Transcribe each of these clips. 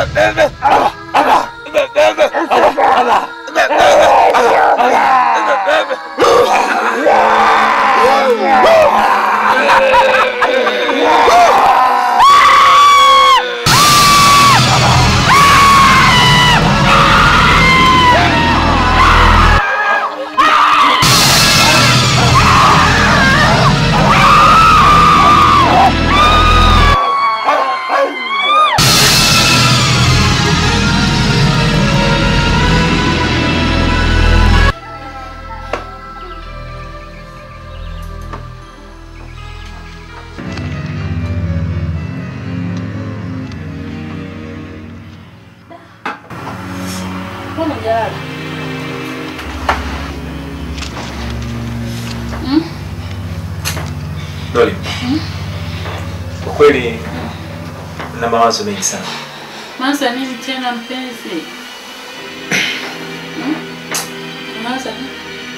Mbona hujalala? Doli, kwa kweli na mawazo mengi sana. Mawazo ya nini tena mpenzi? Hmm? Mawazo ya nini?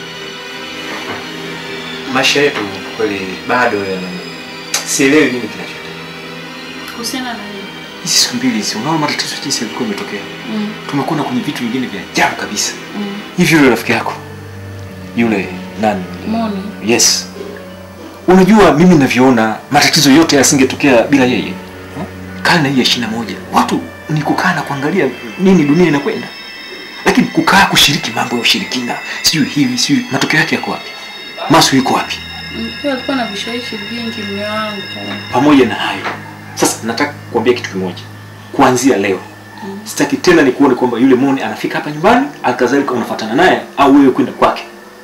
Maisha yetu kwa kweli bado yana sielewi nini kinachotokea. Kuhusiana na nini? Hizi siku mbili hizi, unaona matatizo jinsi yalikuwa yametokea. Mm. Tumekwenda kwenye vitu vingine vya ajabu kabisa. Mm. Hivi yule rafiki yako yule nani? Moni. Yes. Unajua mimi ninavyoona matatizo yote yasingetokea bila yeye. Hmm? Karne hii ya ishirini na moja watu ni kukaa na kuangalia nini dunia inakwenda, lakini kukaa kushiriki mambo ya ushirikina, sijui hivi sijui, matokeo yake yako wapi? Masu yuko wapi? Pia alikuwa na vishawishi vingi mume wangu. Pamoja na hayo, sasa nataka kuambia kitu kimoja, kuanzia leo sitaki tena nikuone kwamba yule Moni anafika hapa nyumbani, alkadhalika unafuatana naye au wewe kwenda kwake,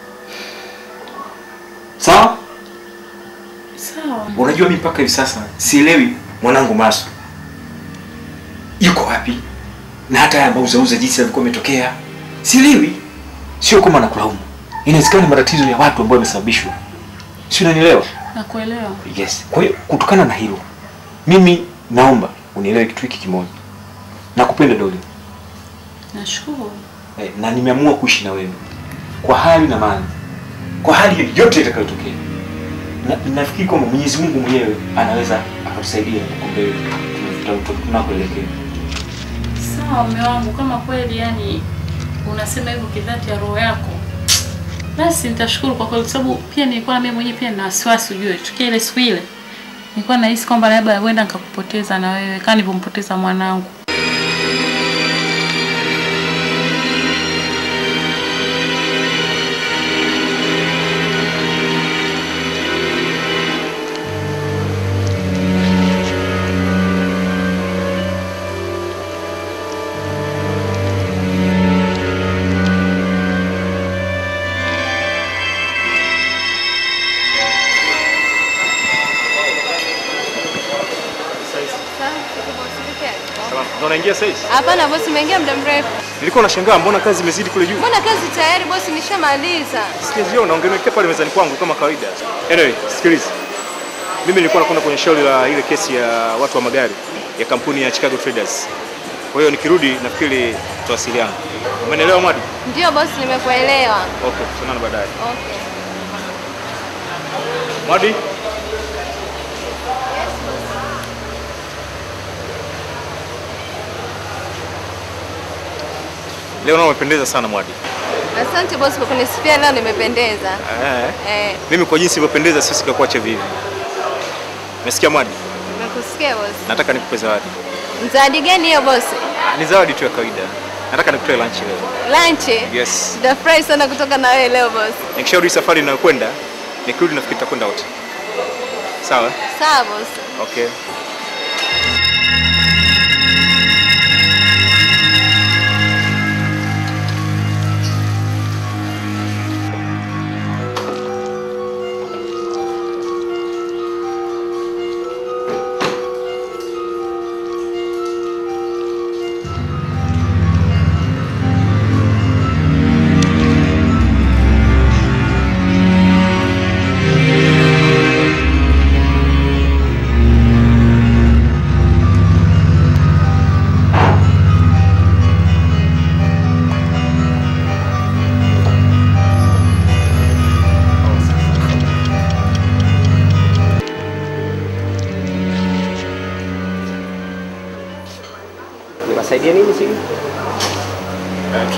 sawa? Sawa. Unajua mimi mpaka hivi sasa sielewi mwanangu Masu yuko wapi, na hata haya mauzauza jinsi yalivyokuwa yametokea sielewi. Sio kama nakulaumu, inawezekana ni matatizo ya watu ambao yamesababishwa, si unanielewa? Nakuelewa. Yes. Kwa hiyo kutokana na hilo, mimi naomba unielewe kitu hiki kimoja, nakupenda Doli Nashukuru. eh, na nimeamua kuishi na wewe kwa hali na mali, kwa hali yoyote itakayotokea. Na, nafikiri kwamba Mwenyezi Mungu mwenyewe anaweza akatusaidia huko mbele tuna- tunakoelekea. Sawa mume wangu, kama kweli yani unasema hivyo kidhati ya roho yako, basi nitashukuru kwa kweli, kwa sababu pia nilikuwa na mimi mwenyewe pia na wasiwasi, ujue tukia ile siku ile nilikuwa nahisi kwamba labda huenda nikakupoteza na wewe kama nilivyompoteza mwanangu. Ndo naingia sasa hivi. Hapana bosi, umeingia muda mrefu. Nilikuwa nashangaa mbona kazi imezidi kule juu. Mbona kazi tayari bosi, nishamaliza. Sikia unaongelea pale mezani kwangu kama kawaida. Anyway, sikiliza. Mimi nilikuwa nakwenda kwenye shauri la ile kesi ya watu wa magari ya kampuni ya Chicago Traders. Kwa hiyo nikirudi nafikiri tutawasiliana. Umenielewa Mwadi? Ndio bosi, nimekuelewa. Okay, tutaonana baadaye. Okay. Mwadi? Leo nao umependeza sana Mwadi. Asante bosi kwa kunisifia leo, nimependeza. Eh. Eh, Mimi kwa jinsi ilivyopendeza sio sikakuacha vivi. Umesikia Mwadi? nimekusikia bosi. Nataka nikupe zawadi. Zawadi gani hiyo bosi? Ni zawadi tu ya kawaida. Nataka nikutoe lunch leo. Lunch? Yes. Nitafurahi sana kutoka na wewe leo bosi. Nikishauri safari inayokwenda, nikirudi nafikiri tutakwenda wote. Sawa? Sawa bosi. Okay.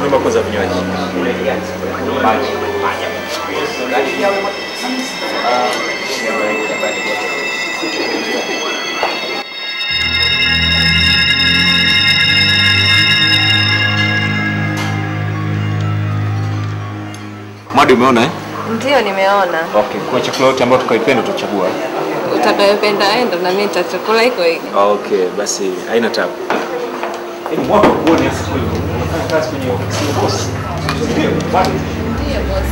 Naomba kwanza vinywaji. Maji. Madi umeona eh? Ndio, nimeona. Okay, kwa chakula yote ambayo tukaipenda tutachagua. Utakayopenda enda na mimi nitachakula hiko hiko. Okay, basi haina tabu. Hebu mwaka uone sasa kweli. Unafanya kazi kwenye ofisi ya boss. Ndio, bado. Ndio boss.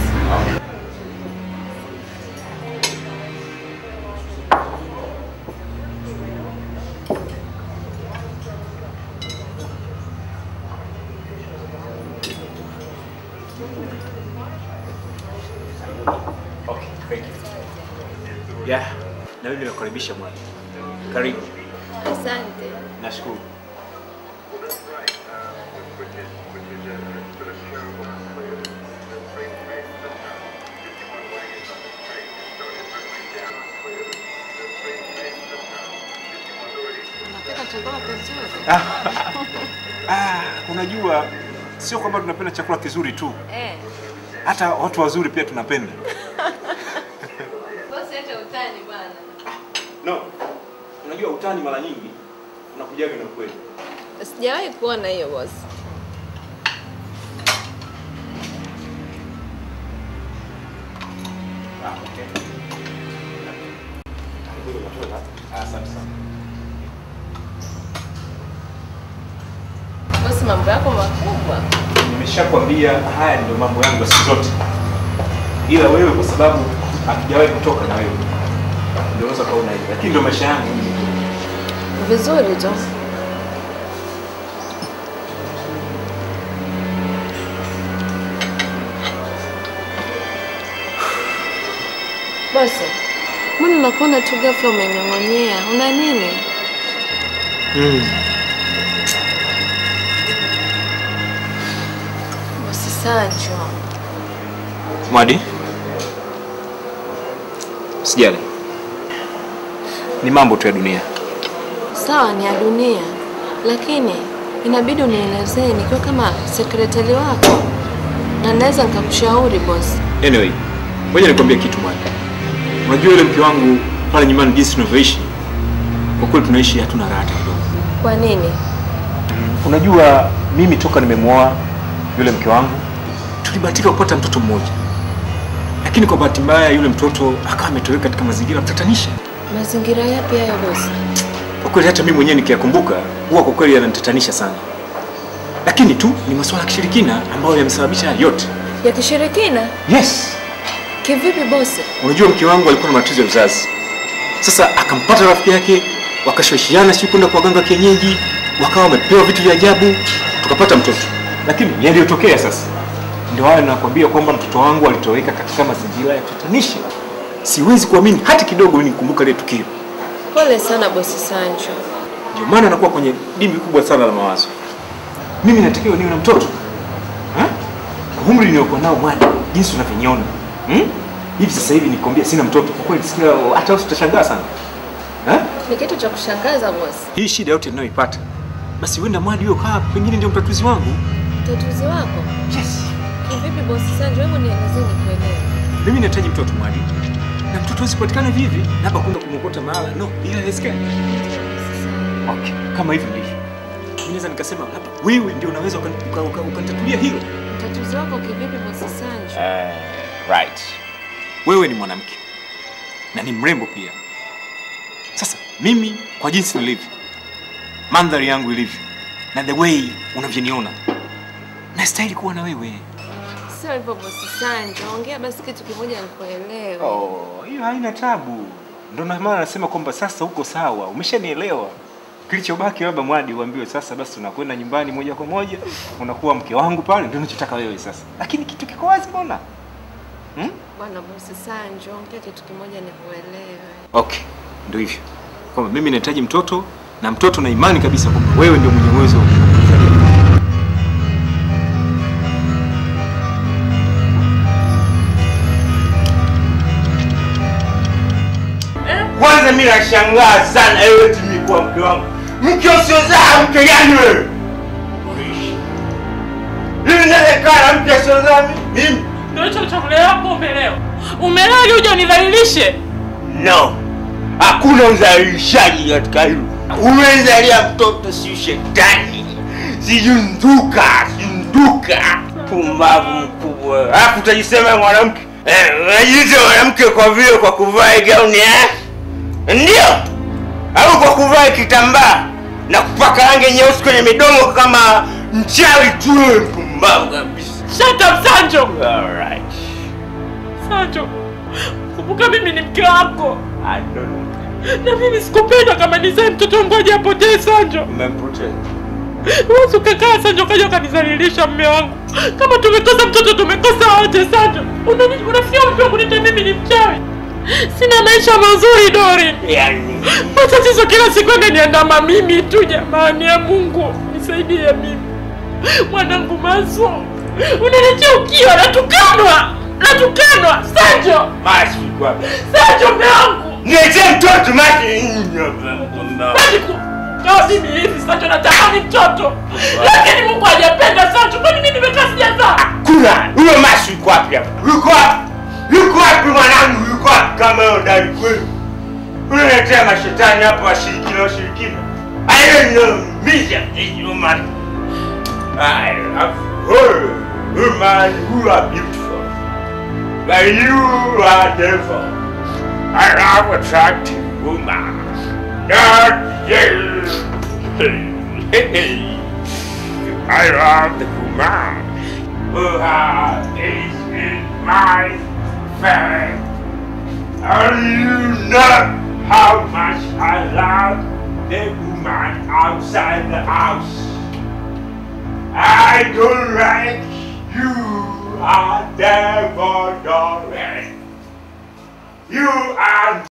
Okay, thank you. Yeah, na mimi nakukaribisha mwana. Karibu. Asante. Nashukuru. Unapika chakula kizuri? Ah, unajua sio kwamba tunapenda chakula kizuri tu, Eh. hata watu wazuri pia tunapenda. Boss acha utani bwana. No, unajua utani mara nyingi unakujaga na ukweli. Sijawahi kuona hiyo boss. Ah, okay. Asante sana. Boss, mambo yako makubwa. Nimeshakwambia haya ndio mambo yangu ya siku zote, ila wewe kwa sababu hatujawahi kutoka na wewe ndio unaweza kaona hivi, lakini ndio maisha yangu. Vizuri tu. Bosi, mbona nakuona tu ghafla umenyong'onyea? Una nini? Bosi Sancho, Mwadi, sijali, ni mambo tu ya dunia. sawa ni ya dunia, lakini inabidi unielezee nikiwa kama sekretari wako, na naweza nikakushauri bosi. Anyway, ngoja nikwambie kitu Mwadi. Unajua yule mke wangu pale nyumbani, jinsi tunavyoishi, kwa kweli tunaishi hatuna raha hata kidogo. Kwa nini? Unajua mimi toka nimemwoa yule mke wangu tulibahatika kupata mtoto mmoja, lakini kwa bahati mbaya yule mtoto akawa ametoweka katika mazingira mtatanisha. Mazingira yapi hayo bosi? Kwa kweli hata mimi mwenyewe nikiyakumbuka huwa kwa kweli yananitatanisha sana, lakini tu ni masuala ya kishirikina ambayo yamesababisha haya yote. Ya kishirikina? Yes, Kivipi bosi? unajua mke wangu alikuwa na matatizo ya uzazi. Sasa akampata rafiki yake, wakashawishiana, si kwenda kwa waganga wa kienyeji, wakawa wamepewa vitu vya ajabu, tukapata mtoto. Lakini yaliyotokea sasa ndio hayo nakwambia kwamba mtoto wangu alitoweka katika mazingira ya kutatanisha. Siwezi kuamini hata kidogo nikumbuka ile tukio. Pole sana bosi Sancho. Ndio maana nakuwa kwenye dimbwi kubwa sana la mawazo. Mimi natakiwa niwe na mtoto ha? Kwa umri niliokuwa nao Mwadi, jinsi unavyoniona hmm? hivi sasa hivi nikwambia sina mtoto, kwa kweli sikia, hata wewe utashangaa sana ha? Ni kitu cha kushangaza bosi. Hii shida yote ninayoipata, basi huenda Mwadi huyo kaa pengine ndio mtatuzi wangu. Tatuzi wako? Yes, Kivipi bosi Sancho? Hebu nielezee nikuelewe. mimi nahitaji mtoto Mwadi, na mtoto hawezi kupatikana hivi hivi, labda kwenda kumwokota mahala. No, ila haiwezekani. Okay, kama hivi ndivyo mimi naweza nikasema labda wewe ndio unaweza ukan- uka- uka- ukanitatulia hilo. Tatuzi wako kivipi bosi Sancho? right. Wewe ni mwanamke na ni mrembo pia. Sasa mimi kwa jinsi nilivyo, mandhari yangu ilivyo, na the way unavyoniona, nastahili kuwa na wewe. Sio hivyo bosi Sancho. Ongea basi kitu kimoja nikuelewe. Oh, hiyo haina tabu. Ndio na maana nasema kwamba sasa uko sawa, umeshanielewa. Kilichobaki labda Mwadi uambiwe sasa, basi tunakwenda nyumbani moja kwa moja, unakuwa mke wangu pale, ndio ninachotaka wewe sasa. Lakini kitu kiko wazi, mbona? Hmm? Bwana bosi Sancho, ongea kitu kimoja nikuelewe. Okay, ndio hivyo kwamba mimi nahitaji mtoto na mtoto na imani kabisa kwamba wewe ndio mwenye uwezo wa kumzalia. Kwanza mimi nashangaa sana wewe eti mimi kuwa mke wangu. Mke usiozaa mke gani wewe? Uishi. Hivi nakaa na mke sio nami? Mimi? Ndio hicho cha kulelewa hapo umelewa. Umelewa ili uje unidhalilishe. No. Hakuna uzalishaji katika hilo. Umezalia mtoto si shetani. Sijui nduka, si nduka. Pumbavu mkubwa. Alafu utajisema mwanamke. Eh, unajiita mwanamke kwa vile kwa kuvaa gauni eh? Ndio. Au kwa kuvaa kitambaa na kupaka rangi nyeusi kwenye midomo kama mchawi tu pumbavu kabisa. Shut up Sanjo. Alright. Sanjo. Kumbuka mimi ni mke wako. I don't know. Na mimi sikupenda kama nizae mtoto mmoja apotee Sanjo. Umempoteza. Wewe ukakaa Sanjo kaja ukanizalilisha mume wangu. Kama tumekosa mtoto tumekosa wote Sanjo. Unani- Unafikia mtu kunita mimi ni mchawi. Sina maisha mazuri Dori. Yaani Matatizo kila siku yananiandama mimi tu jamani ya Mungu. Nisaidie mimi. Mwanangu Maso. Unaniletea ukiwa natukanwa. Natukanwa. Sanjo. Mashi kwa. Sanjo mume wangu. Niletee mtoto mashi. Kwani ku- kama mimi hivi Sanjo natamani mtoto. Lakini Mungu hajapenda Sanjo. Kwani mimi nimekaa sijazaa? Kuna huyo mashi yuko wapi hapa? Yuko wapi? Yuko wapi mwanangu? Yuko wapi kama wewe ndani kweli? Unaletea mashetani hapa washirikina washirikina. I don't know. Me just this woman. I love her. Woman who are beautiful. But you are devil. I love attractive woman. Not you. I love the woman who has is in my family. And you know how much I love the woman outside the house. I don't like you are devil darling. You are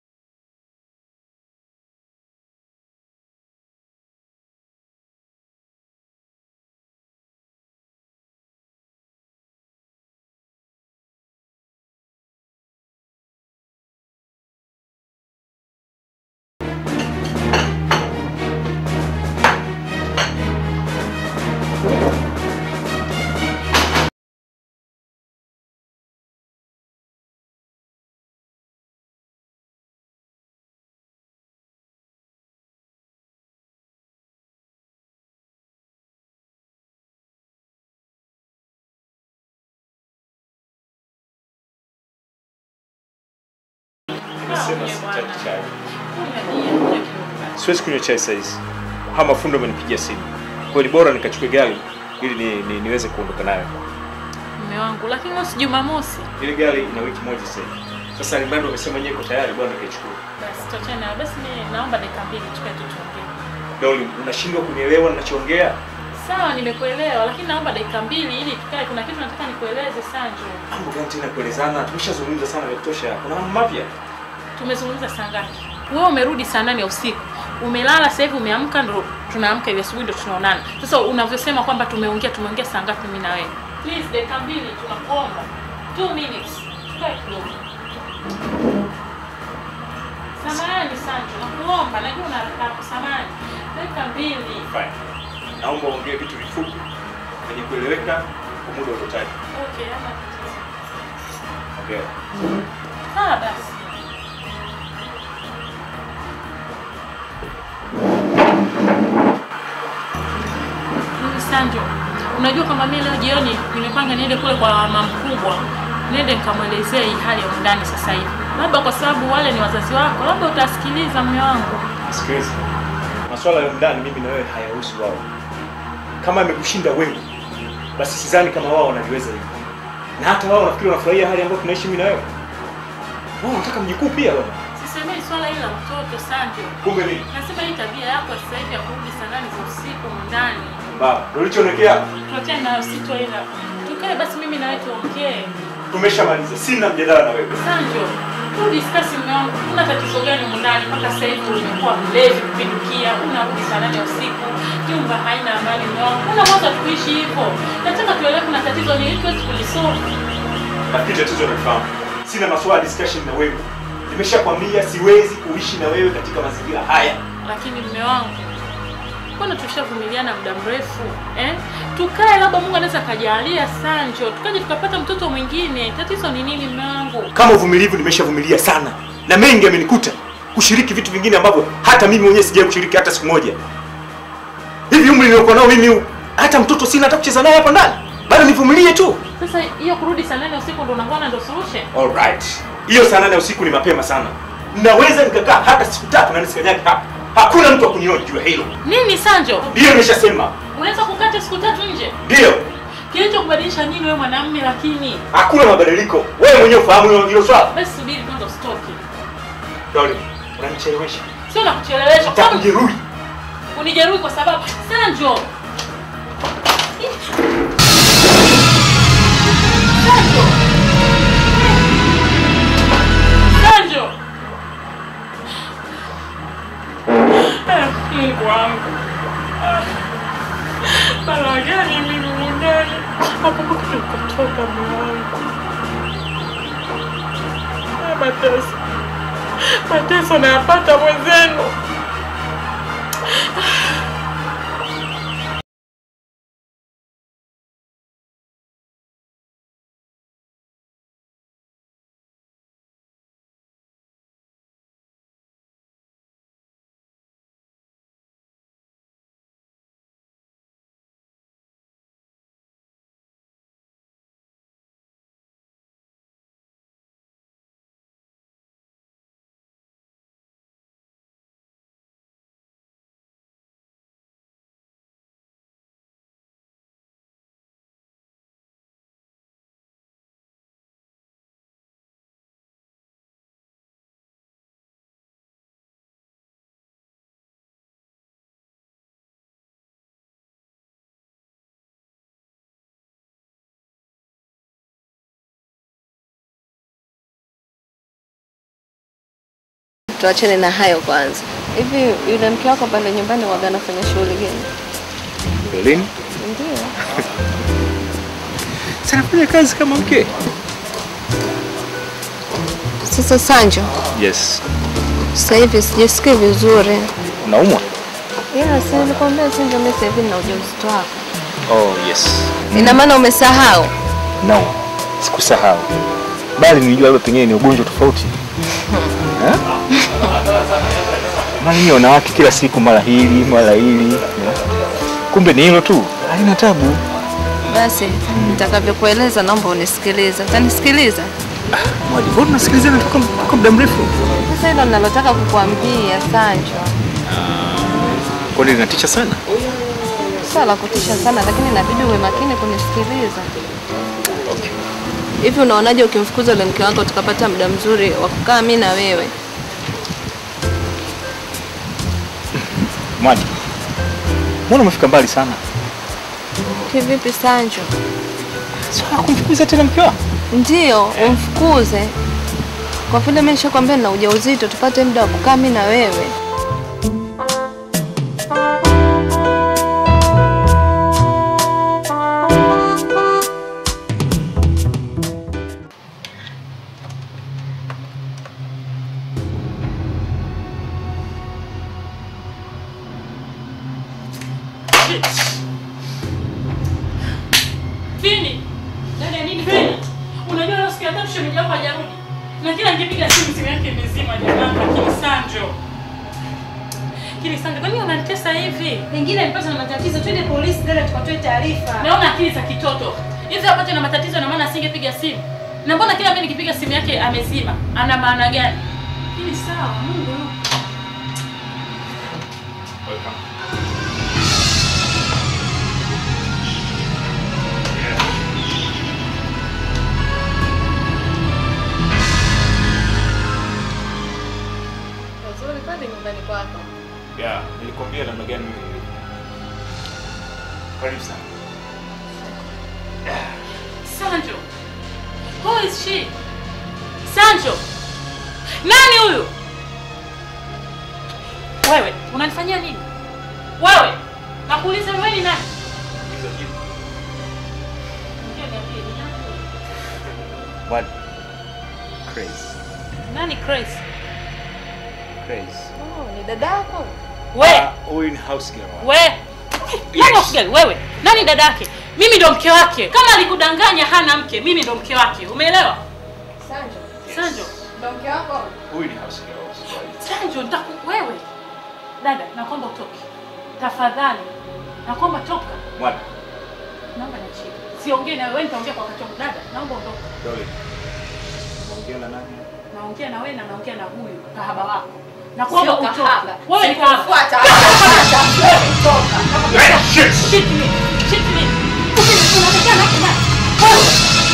Nimesema sitaki chai. Siwezi kunywa chai saizi. Hama fundo amenipigia simu. Kwa hiyo ni bora nikachukue gari ili ni, ni, niweze kuondoka nayo. Mume wangu, lakini leo si Jumamosi. Ile gari ina wiki moja sasa hivi. Sasa Limando amesema yeye iko tayari bwana nikaichukua. Basi tuachane nayo. Basi mimi naomba dakika mbili tukae tu tuongee. Doli, unashindwa kunielewa ninachoongea? Sawa, nimekuelewa, lakini naomba dakika mbili ili tukae. Kuna kitu nataka nikueleze Sanjo. Mambo gani tena kuelezana? Tumeshazungumza sana vya kutosha. Kuna mambo mapya. Tumezungumza saa ngapi? Wewe umerudi saa nane ya usiku, umelala sasa hivi, umeamka, ndo tunaamka hivi asubuhi, ndo tunaonana. Sasa unavyosema kwamba tumeongea, tumeongea saa ngapi mimi na wewe? Please, dakika mbili, tunakuomba. Two minutes, tukae kidogo. Samahani Sanjo, nakuomba, najua una haraka yako, samahani. Dakika mbili. Fine. Naomba uongee vitu vifupi vyenye kueleweka kwa muda uliotaja. Okay, ama tatizo. Okay. Ah, basi. Hivi Sanjo, unajua kwamba mimi leo jioni nimepanga niende kule kwa mama mkubwa, niende nikamwelezea hii hali ya undani sasa hivi, labda kwa sababu wale ni wazazi wako, labda utasikiliza mume wangu. Sikiliza. Masuala ya ndani mimi na wewe hayahusu wao. Kama amekushinda wewe, basi sidhani kama wao wanaliweza hivyo. Na hata wao nafikiri wanafurahia hali ambayo tunaishi mimi na wewe. Wao wanataka mjukuu pia bwana. Sisemei swala hili la mtoto Sanjo, Kumbe nini? nasema hii tabia yako ya sasa hivi ya kurudi saa nane za usiku ndani Baba, ndio ulichoonekea. tuachane nayo, sitoenda. Tukae basi mimi na wewe tuongee. Tumeshamaliza. Sina mjadala na wewe. Sanjo, tu discuss mume wangu, kuna tatizo gani humu ndani mpaka sasa hivi umekuwa mlevi kupindukia, unarudi saa nane ya usiku, nyumba haina amani mume wangu. Kuna mwanzo tuishi hivyo. Nataka tuelewe kuna tatizo ni ili tuweze kulisolve. Lakini tatizo nafahamu. Sina masuala ya discussion na wewe. Nimeshakwambia siwezi kuishi na wewe katika mazingira haya. Lakini mume wangu, Mbona tushavumiliana muda mrefu eh? Tukae, labda Mungu anaweza akajalia Sanjo, tukaje tukapata mtoto mwingine. Tatizo ni nini mume wangu? Kama uvumilivu nimeshavumilia sana na mengi amenikuta kushiriki vitu vingine ambavyo hata mimi mwenyewe sijawahi kushiriki hata siku moja. Hivi umri niliokuwa nao mimi huu, hata mtoto sina hata kucheza naye hapa ndani, bado nivumilie tu. Sasa hiyo kurudi saa nane usiku ndo unakuwa ndo solution? Alright, hiyo saa nane usiku ni mapema sana. Naweza nikakaa hata siku tatu na nisikanyage hapa, hakuna mtu wa kuniona juu ya hilo. Nini Sanjo? Ndiyo nimeshasema, Unaweza kukata siku tatu nje? ndiyo. Kilicho kubadilisha nini wewe mwanamume lakini? Hakuna mabadiliko. Wewe mwenyewe ufahamu hilo hilo swala. Basi subiri kwanza usitoke. Darling, unanichelewesha. Sio nakuchelewesha. kwa sababu Nitakujeruhi. Unijeruhi kwa sababu Sanjo. Sanjo. Sanjo. Eh, Mungu wangu. Ah. Balaa gani mimi ndani? Hapo kutoka mwanangu. Ah, Mateso. Mateso nayapata mwenzenu. Tuachane na hayo kwanza. Hivi yule mke wako pale nyumbani waga anafanya shughuli gani? Berlin. Ndio. Sanafanya kazi kama mke. Sasa Sanjo, Yes. sasa hivi sijisikii vizuri. Unaumwa? Ila si nilikwambia Sanjo, mimi sasa hivi nina ujauzito wako. Oh, yes. Ina maana umesahau? No. Sikusahau. Bali nilijua labda pengine ni ugonjwa tofauti. Eh? Maana nyinyi wanawake kila siku mara hili, mara hili. eh? Kumbe ni hilo tu. Haina tabu. Basi nitakavyokueleza naomba unisikilize. Utanisikiliza? Mwadi, mbona tunasikilizana toka toka muda mrefu? Sasa hilo ninalotaka kukuambia Sanjo, Kwani linatisha sana? sio la kutisha sana, lakini inabidi uwe makini kunisikiliza. Okay. Hivi unaonaje ukimfukuza yule mke wako tukapata muda mzuri wa kukaa mimi na wewe? Mwadi. Mbona umefika mbali sana? Kivipi Sanjo? Sio kumfukuza tena mke wako. Ndiyo, umfukuze. Kwa vile mimi nishakwambia nina ujauzito, tupate muda wa kukaa mimi na wewe. Vini. Dada nini Vini? Unajua leo siku ya tatu shemeji yako hajarudi. Na kila nikipiga simu simu yake imezima jamani, lakini Sanjo. Kile Sanjo, kwa nini unanitesa hivi? Pengine alipata na matatizo, twende polisi dada, tukatoe taarifa. Naona akili za kitoto. Hivi apate na matatizo na maana asingepiga simu. Na mbona kila mimi nikipiga simu yake amezima? Ana maana gani? Hili sawa, Mungu yupo. Nzuri pale nyumbani kwako. Yeah, nilikwambia namna gani mimi nilivyo. Karibu sana. Sanjo. Who is she? Sanjo. Nani huyu? Wewe, unanifanyia nini? Wewe, nakuuliza wewe ni nani? Ndio niambie ni nani? Mwadi. Crazy. Nani Grace? Crazy. Oh, ni dadako? We, Ah, Huyu ni house girl. we. Nani house wewe? Nani dada yake? Mimi ndo mke wake. Kama alikudanganya hana mke, mimi ndo mke wake. Umeelewa? Sanjo, Sanjo, ndo mke wako? Huyu ni house girl. Sanjo, nitaku wewe. Dada, naomba utoke. Tafadhali. Naomba toka. Mwana, Naomba niachie. Siongee na wewe, nitaongea kwa wakati wangu. Dada, naomba ondoka. Dole. Unaongea na nani? Naongea na wewe na naongea na huyu kahaba wako. Na kuomba Sio utoke. kahaba. Wewe ni kahaba. Fuata. Hey, shit! Shit me. Shit me. Unaongea na kina. Wewe.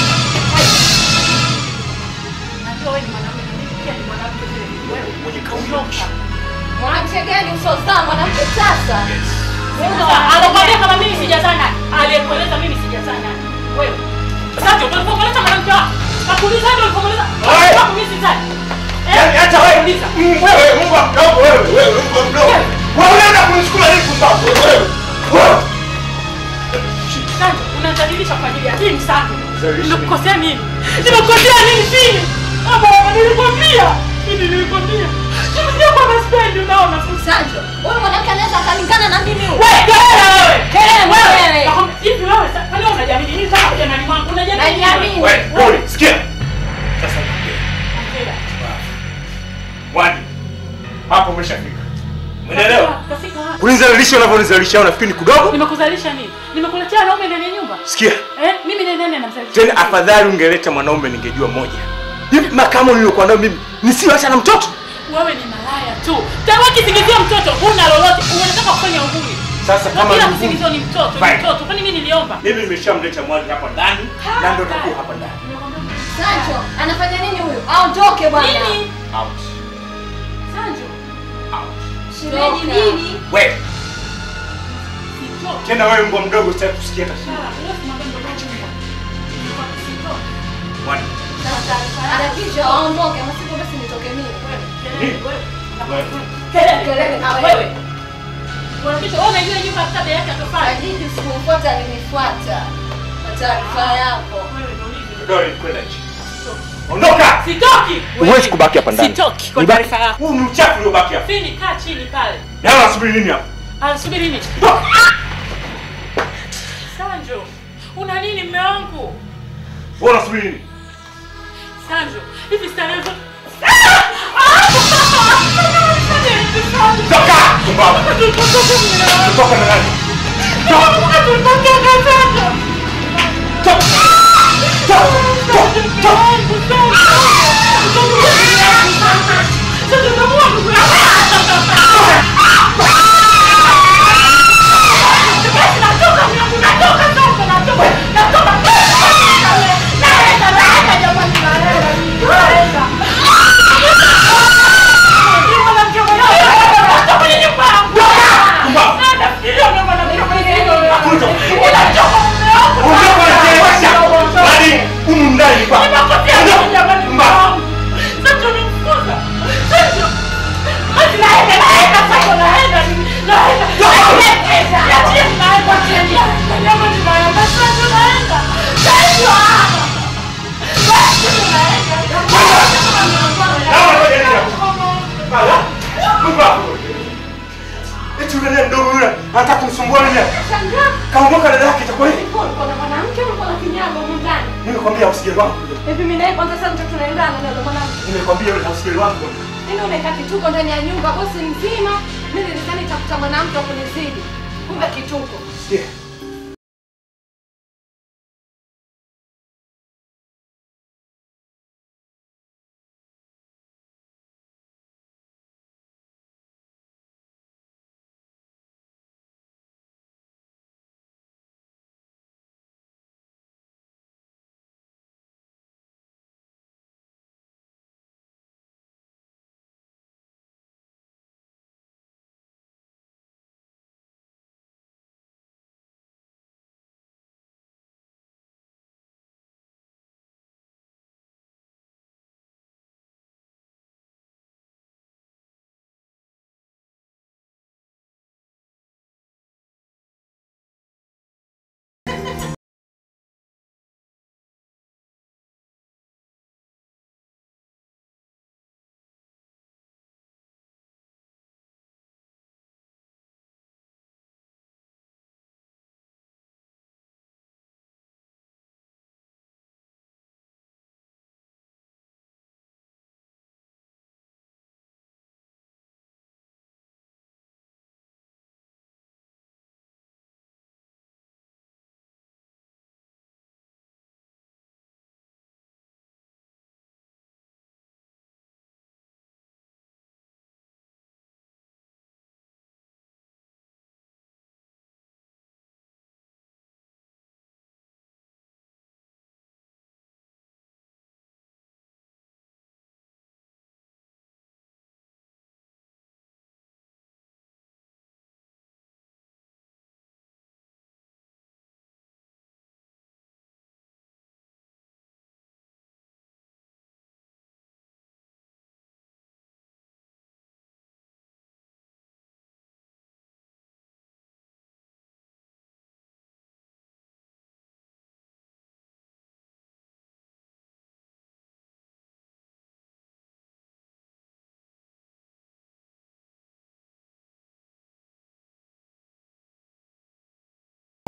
Najua wewe ni mwanamke, mimi pia ni mwanamke vile vile. Wewe Mwenye kauli ya ondoka. Mwanamke gani usozaa mwanamke sasa? Anakwambia kama mimi sijazaa nani? Aliyekueleza mimi sijazaa nani? Wewe. Sasa ulipomueleza mwanamke wako, kakuuliza ndio ulipomueleza. Wewe. Wako mimi sijazaa. Eh? Yaani hata wewe Uliza. Mm, wewe Mungu mdogo wewe, wewe Mungu mdogo. Wewe unaenda kunisukuma nini kumbavu wewe? Wewe. Sanjo, unadhalilisha kwa ajili ya hii msako. Dhalilisha Nimekukosea nini? Nimekukosea nini fini? Ama nilikwambia. Mimi nilikwambia. Sio kwa spendi unaona. Sanjo, huyu mwanamke anaweza akalingana na mimi huyu? Wewe kelele wewe. Kelele wewe. Nakwambia, Hivi wewe sasa kwani unajiamini nini sasa kwa nani mwangu? Unajiamini? nini? Najiamini. Wewe, Dole, sikia. Sasa niambie. Ongea. Mwani. Hapo umeshafika. Umeelewa? Kafika wapi? Kunizalisha unavyonizalisha unafikiri ni kudogo? Nimekuzalisha nini? Nimekuletea wanaume ndani ya nyumba? Sikia. Eh? Mimi ni nani anamzalisha? Tena afadhali ungeleta mwanaume ningejua moja. Hivi makamo niliyokuwa nayo mimi nisiwacha na mtoto? Wewe ni malaya tu. Tangu kisingizia mtoto, huna lolote. Unataka kufanya uhuni. Sasa Na kama kila ni kisingizio ni mtoto, ni Fine. mtoto. Kwani mimi niliomba? mimi nimeshamleta mwani hapa ndani na ndio takuwa hapa ndani. Sanjo, anafanya nini huyu? Aondoke bwana. Nini? Out. Sanjo, Out. Shemeji nini? Wewe, sitoki. tena wewe mbwa mdogo sitaki kusikia hata shida. Sawa, wewe simwambie mdogo chumba. Sitoki. Mwani. Anakisha aondoke, ama sivyo basi nitoke mimi. Kelele, wewe. Wewe. Kelele, Kelele na wewe. wewe. Unakisha wewe unajua nyumba kabla yake atofanya. Ajiji sikumfuata alinifuata. Kwa taarifa yako. Wewe ndio ulivyo. Dole, kwenda nje. Ondoka! Sitoki. Huwezi kubaki hapa ndani. Sitoki kwa Nibaki- taarifa yako. Huu ni uchafu uliobaki hapa. Fini kaa chini pale. Na unasubiri nini hapa? Anasubiri nini? Sanjo, una nini mme wangu? Wewe unasubiri nini? Sanjo, hivi starehe zote Toka! Kumbavu. Toka na nani? Toka! Toka! Toka! Ondoka na kelewesha. Hadi humu ndani ni kwako. Ondoka. Mbavu. Naona ngoja nini hapa? Ala. Mbavu. Eti yule ndiye mdogo yule anataka kumsumbua nini? Kaondoka dada yake itakuwa hivi. Kuna mwanamke ulikuwa na kinyago humu ndani. Nimekwambia usijali wangu. Hivi mimi naye kwanza sasa tunaendana na yule mwanamke. Nimekwambia yule usijali wangu. Mimi unaeka kituko ndani ya nyumba bosi mzima. Mimi nilidhani nitakuta mwanamke wa kunizidi. Kumbe kituko. Sikia.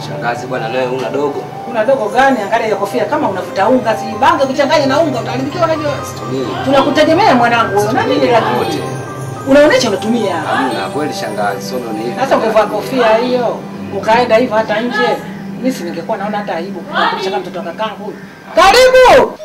Shangazi bwana, nawe una dogo Una dogo gani? Angalia hiyo kofia kama unavuta unga, si bange ukichanganya na unga utaharibikiwa unajua. tumii Tunakutegemea mwanangu. wewe. Na nini lakini? Unaonesha unatumia. na kweli shangazi, sio ni hivi. Sasa ungevaa kofia hiyo, ukaenda hivyo hata nje. Mimi si ningekuwa naona hata aibu kukulisha kama mtoto wa kakangu huyu. Karibu.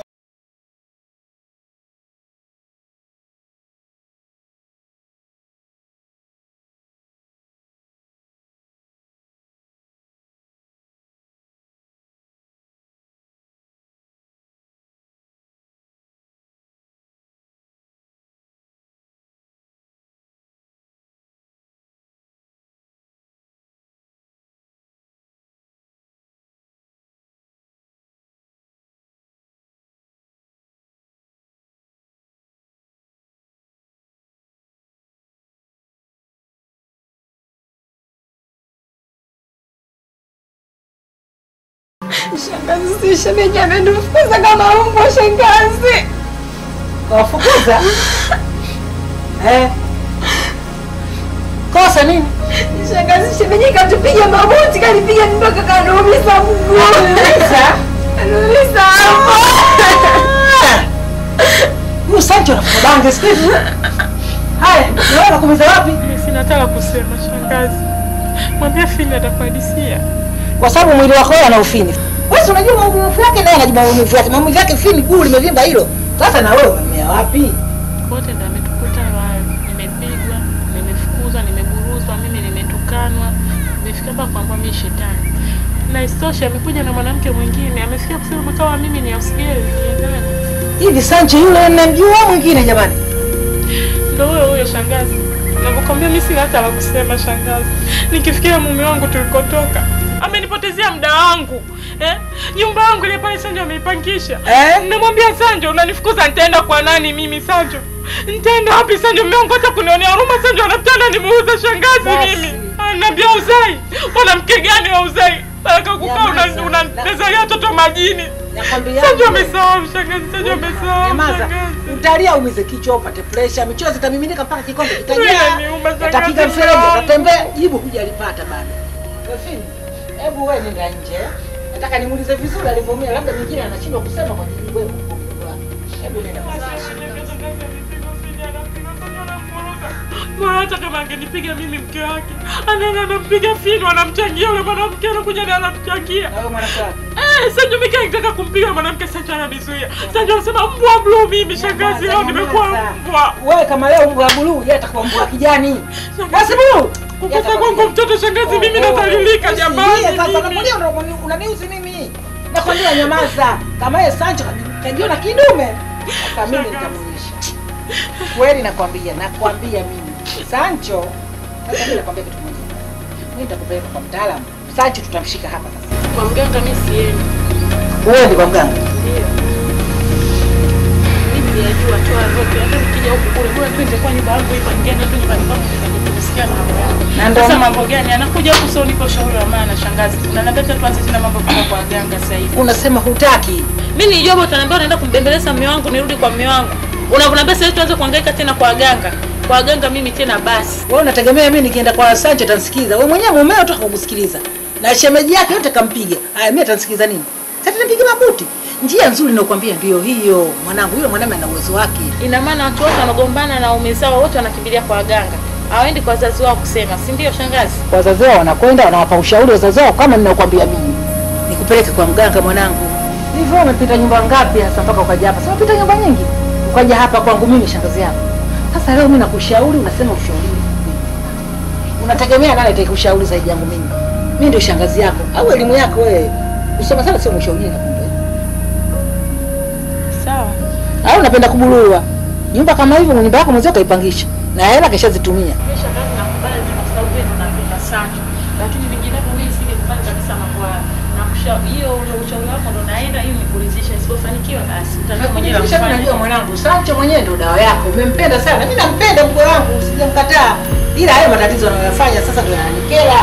Shangazi, si shemeji amenifukuza kama mbwa shangazi. Wafukuza? Eh? Kosa nini? Shangazi, shemeji katupiga mabuti, kanipiga mpaka kanumiza mguu. Sasa Kanumiza hapo. huyu Sancho anafuka bange siku hizi. Haya, na wewe unakumiza wapi? Mimi sinataka kusema shangazi. Mwambie Fili atakuhadisia. Kwa sababu mwili wako wewe ana ufini. Wewe si unajua maumivu yake naye anajua maumivu yake. Maumivu yake fini guu limevimba hilo. Sasa na wewe umemea wapi? Wote ndio ametukuta hayo. Nimepigwa, nimefukuzwa, nimeburuzwa, mimi nimetukanwa. Nimefika hapa kwamba mimi shetani. Na isitoshe amekuja na mwanamke mwingine. Amefikia kusema kama mimi ni ausgeli niendane. Hivi Sancho yule ninamjua mwingine jamani. Ndio huyo huyo shangazi. Nakwambia mimi sina hata la kusema shangazi. Nikifikia mume wangu tulikotoka, amenipotezea muda wangu. Eh? Nyumba yangu ile pale Sanjo ameipangisha. Eh? Namwambia Sanjo, unanifukuza nitaenda kwa nani mimi Sanjo? Nitaenda wapi Sanjo? Mume wangu hata kunionea huruma Sanjo anataka nimuuze shangazi Basi. mimi. Ananiambia uzai. Mwanamke gani wa uzai? Nataka kukaa Nyamaza. una unapezalia watoto majini. Nakwambia. Sanjo amesahau shangazi, Sanjo amesahau Nyamaza. shangazi. Utalia umize kichwa upate pressure, michozi itamiminika mpaka kikombe Wewe kitajaa. niuma shangazi Atapiga mfereji, wangu. atatembea, jibu hujalipata bado. Wefini, hebu wewe nenda nje. Nataka nimuulize vizuri alivyoumia, labda mwingine anashindwa kusema kwa jibu wewe. Hebu nenda basi. Bora hata kama angenipiga mimi mke wake, anaenda anampiga finu, anamchangia yule mwanamke, anakuja na anamchangia. Na wewe mwanamke wake. Eh, Sanjo mimi nitaka kumpiga mwanamke, Sanjo ananizuia. Sanjo anasema mbwa blue, mimi shangazi, leo nimekuwa mbwa. Wewe kama leo mbwa buluu, yeye atakuwa mbwa kijani. Basi buluu. Kukufa kwangu mtoto shangazi, mimi nadhalilika jamani. Sasa mimi. nakwambia unani- unaniuzi mimi. Nakwambia nyamaza. Kama yeye Sancho kajiona kidume. Sasa mimi nitamuonyesha. Kweli nakwambia, nakwambia mimi. Sancho, sasa mimi nakwambia kitu kimoja. Mimi nitakupeleka kwa mtaalamu. Sancho tutamshika hapa sasa. Kwa mganga mimi siendi. Wewe kwa mganga. Ndio. Mimi sijajua tu roho. Hata nikija huku kule, bora tu ingekuwa nyumba yangu ipo, ningeenda tu nyumbani kwangu nikajisikia na mambo yangu. Na ndo Sasa mambo gani? Anakuja huku sio nipo shauri wa maana shangazi. Unaniambia tu tuanze tena mambo kama kwa ganga sasa hivi. unasema hutaki. Mimi nilijua bwana utaniambia unaenda kumbembeleza mume wangu nirudi kwa mume wangu. Unavyoniambia sasa hivi tuanze kuhangaika tena kwa waganga. Kwa waganga mimi tena basi. Wewe unategemea mimi nikienda kwa Sancho atanisikiza. Wewe mwenyewe mumeo tu hakukusikiliza. Na shemeji yake yote kampiga. Haya mimi atanisikiza nini? Sasa nipiga mabuti. Njia nzuri ninakwambia ndio hiyo. Mwanangu yule mwanamume ana uwezo wake. Ina maana watu wote wanagombana na ume zao wote wanakimbilia kwa waganga. Hawaendi kwa wazazi wao kusema, si ndio shangazi? Wazazi wao wanakwenda wanawapa ushauri wazazi wao kama ninakwambia mimi. Nikupeleke kwa mganga mwanangu. Hivyo umepita nyumba ngapi hasa mpaka ukaja hapa? Sasa umepita nyumba nyingi. Ukaja hapa kwangu mimi shangazi yako. Sasa leo mimi nakushauri unasema ushauri. Unategemea nani atakushauri zaidi yangu mimi? Mimi ndio shangazi yako au elimu yako wewe? Usoma sana sio mshauri na kumbe. Sawa. Au unapenda kubulua? Nyumba kama hivyo nyumba yako mwenyewe kaipangisha. Na hela keshazitumia. Mimi shangazi nakubali kwa sababu wewe unapenda sana. Lakini vinginevyo mimi singekubali kabisa mambo haya. Nakushauri hiyo ule ushauri wako ndo naenda ili nikuridhishe. Isipofanikiwa basi utajua mwenyewe la Najua kufanya. mwanangu, Sancho mwenyewe ndio dawa yako. Umempenda sana. Mimi nampenda mkwe wangu, usijamkataa. Ila hayo matatizo anayoyafanya sasa ndio yananikera.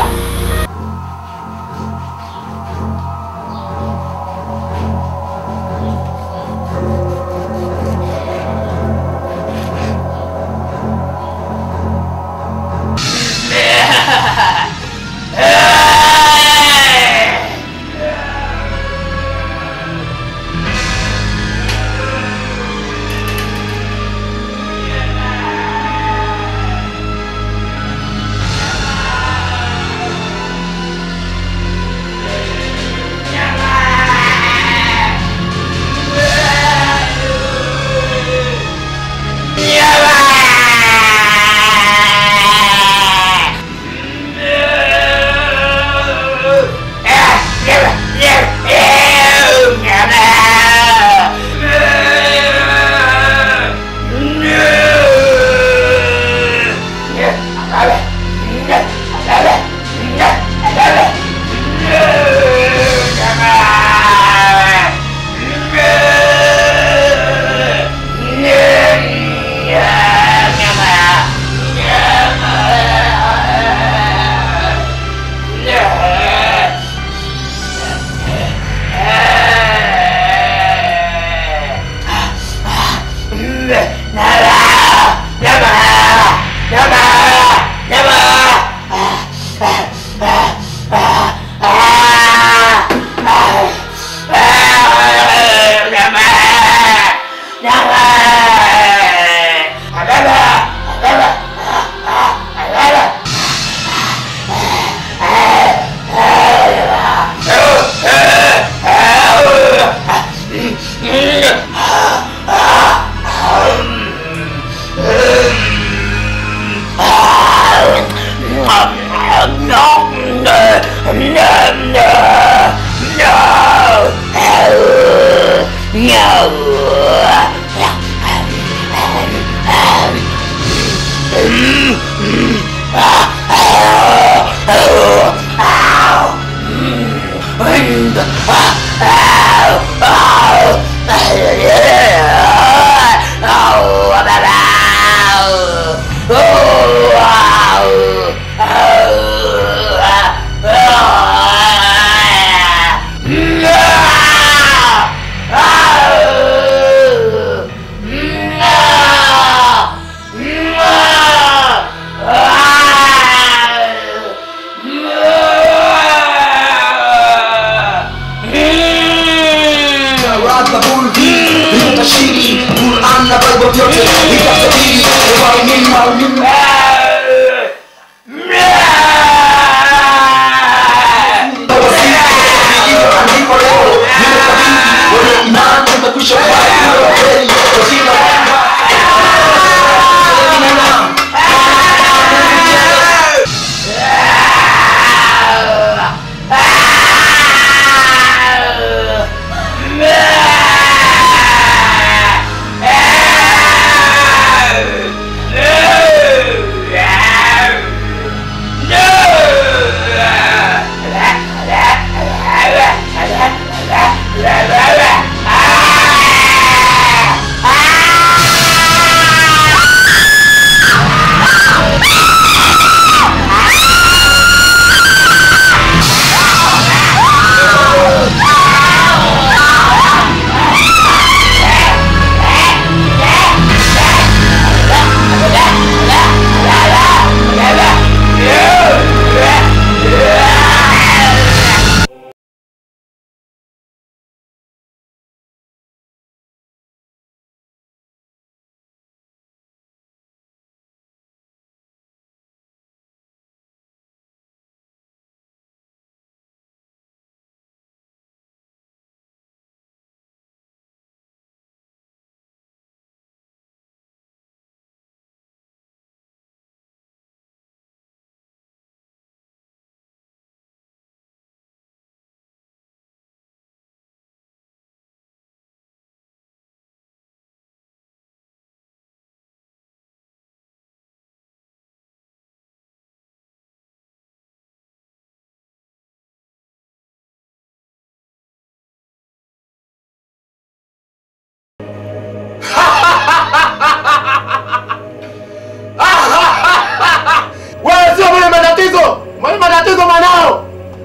Wewe sio mwenye matatizo, mwenye matatizo mwanao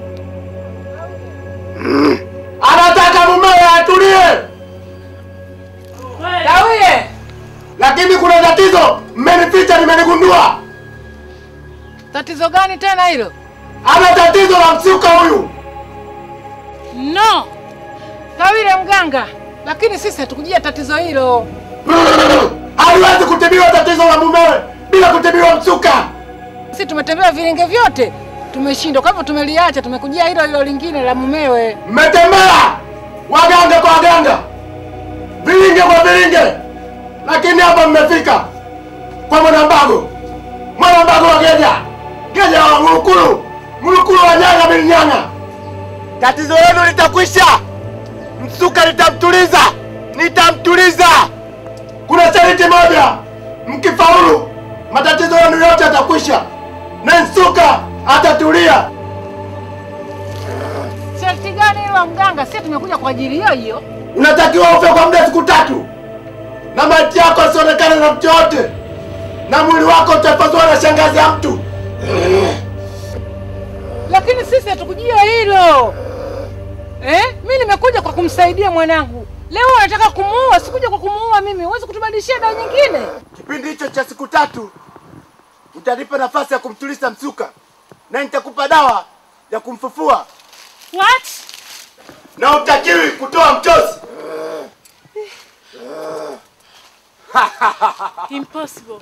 Mm. anataka mumewe atulie, Kawie, lakini kuna tatizo mmenificha, nimenigundua. tatizo gani tena hilo? Ana tatizo la msuka huyu. No, Kawile mganga, lakini sisi hatukujia tatizo hilo. Haliwezi kutibiwa tatizo la mumewe bila kutibiwa msuka. Sisi tumetembea vilinge vyote tumeshindwa, kwa hivyo tumeliacha, tumekujia hilo hilo lingine la mumewe. Mmetembea waganga kwa waganga, vilinge kwa vilinge, lakini hapa mmefika kwa Mwanambago, Mwanambago wa Geja, Geja wa Mulukulu, Mulukulu wa Nyanga bin Nyanga. Tatizo lenu litakwisha, msuka nitamtuliza, nitamtuliza. Kuna sharti moja, mkifaulu matatizo yenu yote yatakwisha na msuka atatulia. Sharti gani hilo la mganga? Sisi tumekuja kwa ajili hiyo hiyo. unatakiwa ufe kwa muda siku tatu na maiti yako asionekane na mtu yote na mwili wako utapaswa na shangazi ya mtu Lakini sisi hatukujia hilo eh? Mi nimekuja kwa kumsaidia mwanangu. Leo unataka kumuua, sikuja kwa kumuua mimi. Huwezi kutubadilishia dawa nyingine. kipindi hicho cha siku tatu utanipa nafasi ya kumtuliza msuka na nitakupa dawa ya kumfufua What? na utakiwi kutoa mchozi Impossible.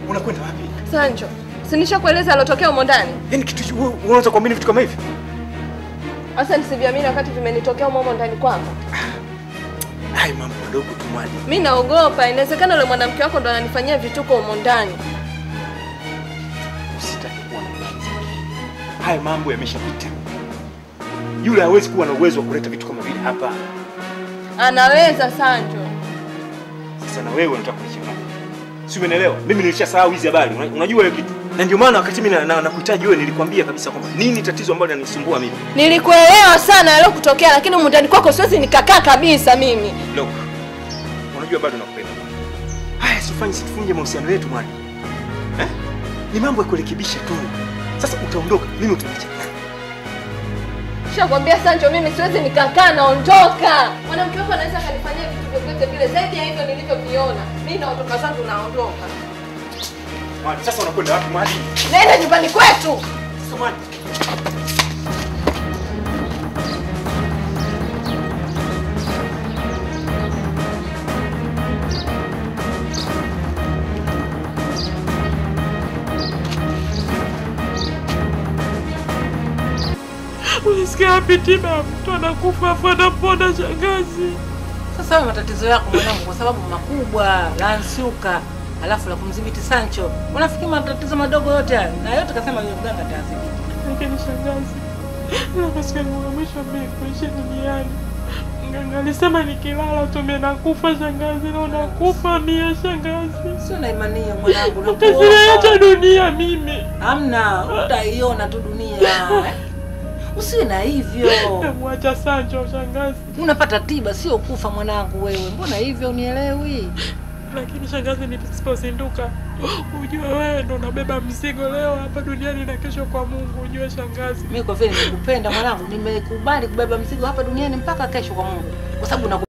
Unakwenda wapi? Sancho, si nishakueleza alotokea humo ndani? Yaani kitu hicho wewe unaweza kuamini vitu kama hivi? Sasa nisiviamini wakati vimenitokea humo humo ndani kwangu. Hai mambo madogo tu mwali. Mi naogopa, inawezekana yule mwanamke wako ndo ananifanyia vituko humo ndani. Usitaki kuwa na imani zake. Haya mambo yameshapita. Yule hawezi kuwa na uwezo wa kuleta vitu kama vile hapa. Anaweza Sancho. Sasa na wewe unataka kunichanganya. Si umeelewa? Mimi nilishasahau hizi habari. Una- Unajua hiyo kitu. Na ndio maana wakati mimi na- na- nakuhitaji wewe nilikwambia kabisa kwamba nini tatizo ambalo linanisumbua mimi. Nilikuelewa sana yaliyokutokea, lakini humu ndani kwako siwezi nikakaa kabisa mimi. Look. Unajua bado nakupenda. Haya sifanye situfunje mahusiano yetu mwani. Eh? Ni mambo ya kurekebisha tu. Sasa utaondoka, mimi utaniacha. Shakwambia Sancho, mimi siwezi nikakaa, naondoka. Mwanamke wako anaweza akanifanyia vitu vyovyote vile zaidi ya hivyo nilivyoviona. Mimi naondoka zangu, naondoka. Mwani, sasa unakwenda wapi mwani? Naenda nyumbani kwetu. Sasa mwani. Unasikia wapi tiba? Mtu anakufa afu anapona shangazi. Sasa hayo matatizo yako mwanangu, kwa sababu makubwa la nsuka, alafu la kumdhibiti Sancho. Unafikiri matatizo madogo yote haya na yote kasema yule mganga atadhibiti. Lakini shangazi, ile siku yangu ya mwisho mimi kuishi duniani, mganga alisema nikilala tu mimi nakufa shangazi, na nakufa mie shangazi. Sio na imani hiyo mwanangu, Utazileta nakuomba. dunia mimi. Hamna, utaiona tu dunia. Usiwe na hivyo. Namwacha Sancho shangazi. Unapata tiba, sio kufa mwanangu wewe. Mbona hivyo unielewi? Lakini shangazi, nisipozinduka ujue wewe ndo unabeba mzigo leo hapa duniani na kesho kwa Mungu. Ujue shangazi, Mimi kwa vile nimekupenda mwanangu, nimekubali kubeba mzigo hapa duniani mpaka kesho kwa Mungu, kwa sababu na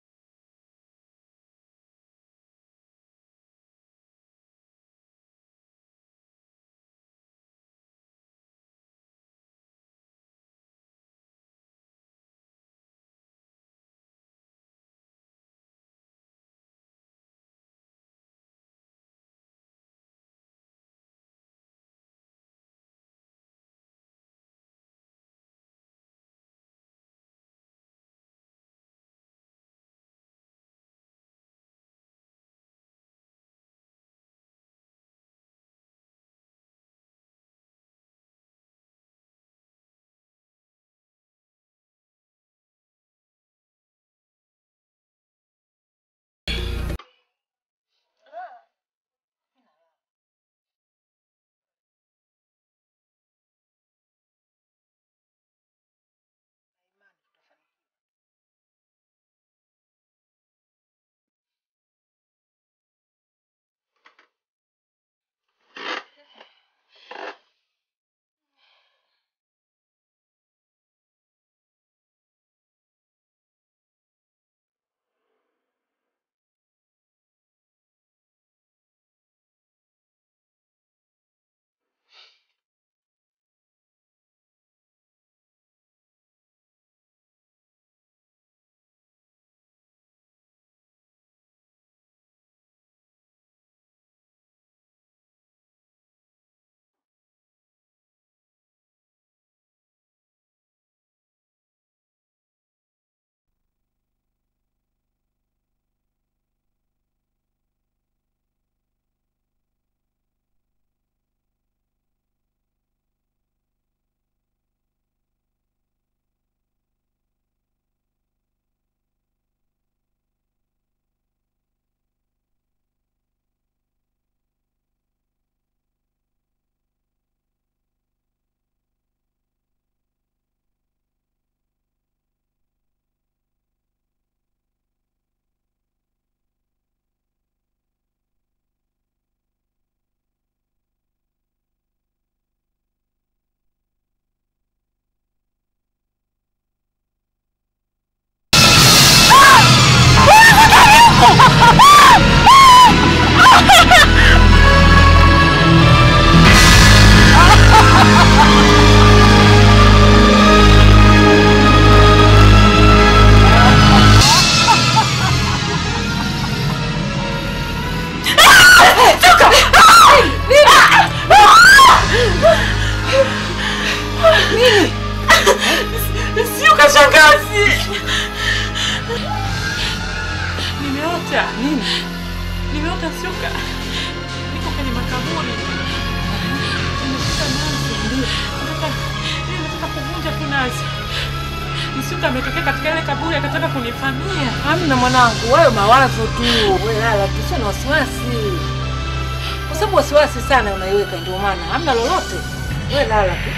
Msuka ametokea katika ile kaburi akataka kunifamia. Hamna mwanangu, wewe mawazo tu. Wewe lala tu, sio na wasiwasi. Kwa sababu wasiwasi sana unaiweka ndio maana hamna lolote. Wewe lala tu.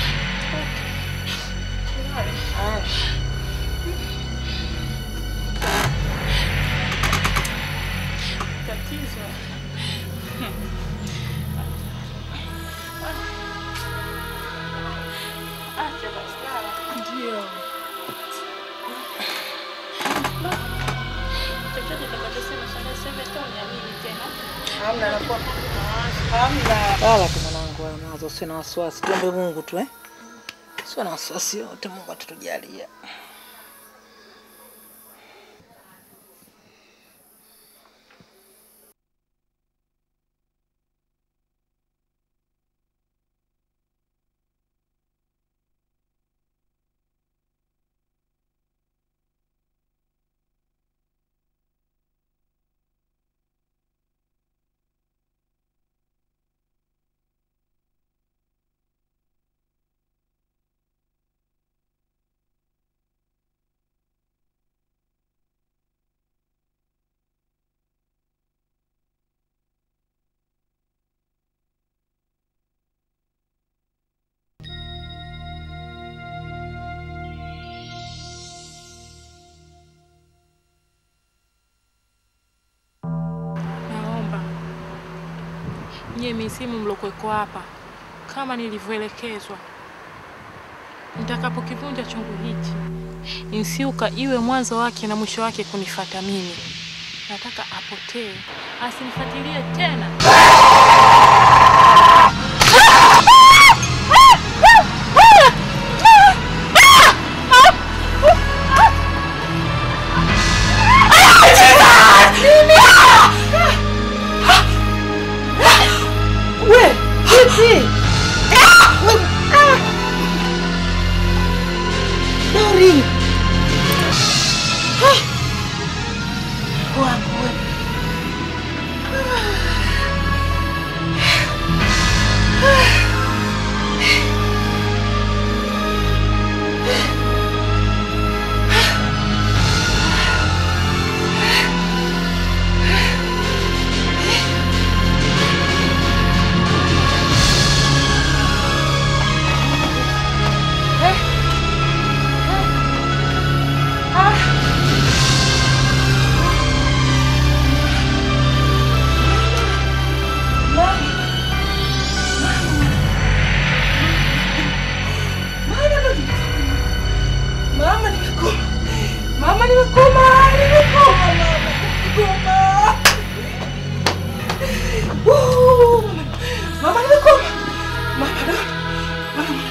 Haya. Tatizo. Acha basi lala. Ndio. Chochote utakachosema shangazi, sema tu uniamini tena. Hamna nakuwa. Hamna. Lala tu mwanangu, wewe mawazo sio na wasiwasi. Tuombe Mungu tu eh. Sio na wasiwasi yote, Mungu atatujalia. Naomba nyie misimu mlokuweko hapa, kama nilivyoelekezwa, nitakapokivunja chungu hichi, Insiuka iwe mwanzo wake na mwisho wake kunifata mimi. Nataka apotee, asinifuatilie tena. We, vipi? Dori. Wangu we. Mama nimekoma. Mama nimekoma. Nimekoma mama. Nimekoma. Woo! Mama nimekoma. Mama do. Mama.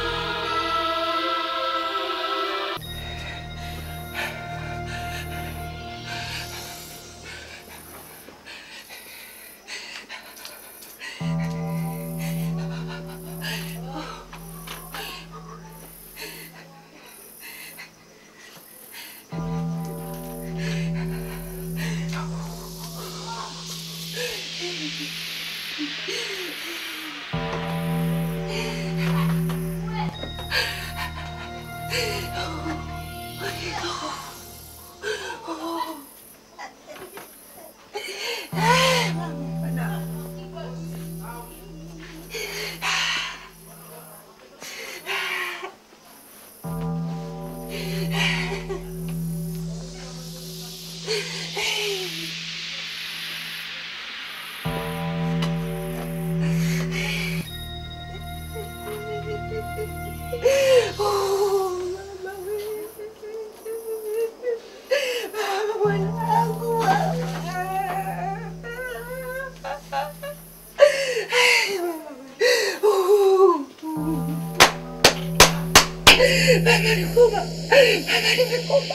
Mama nimekoma. Mama nimekoma.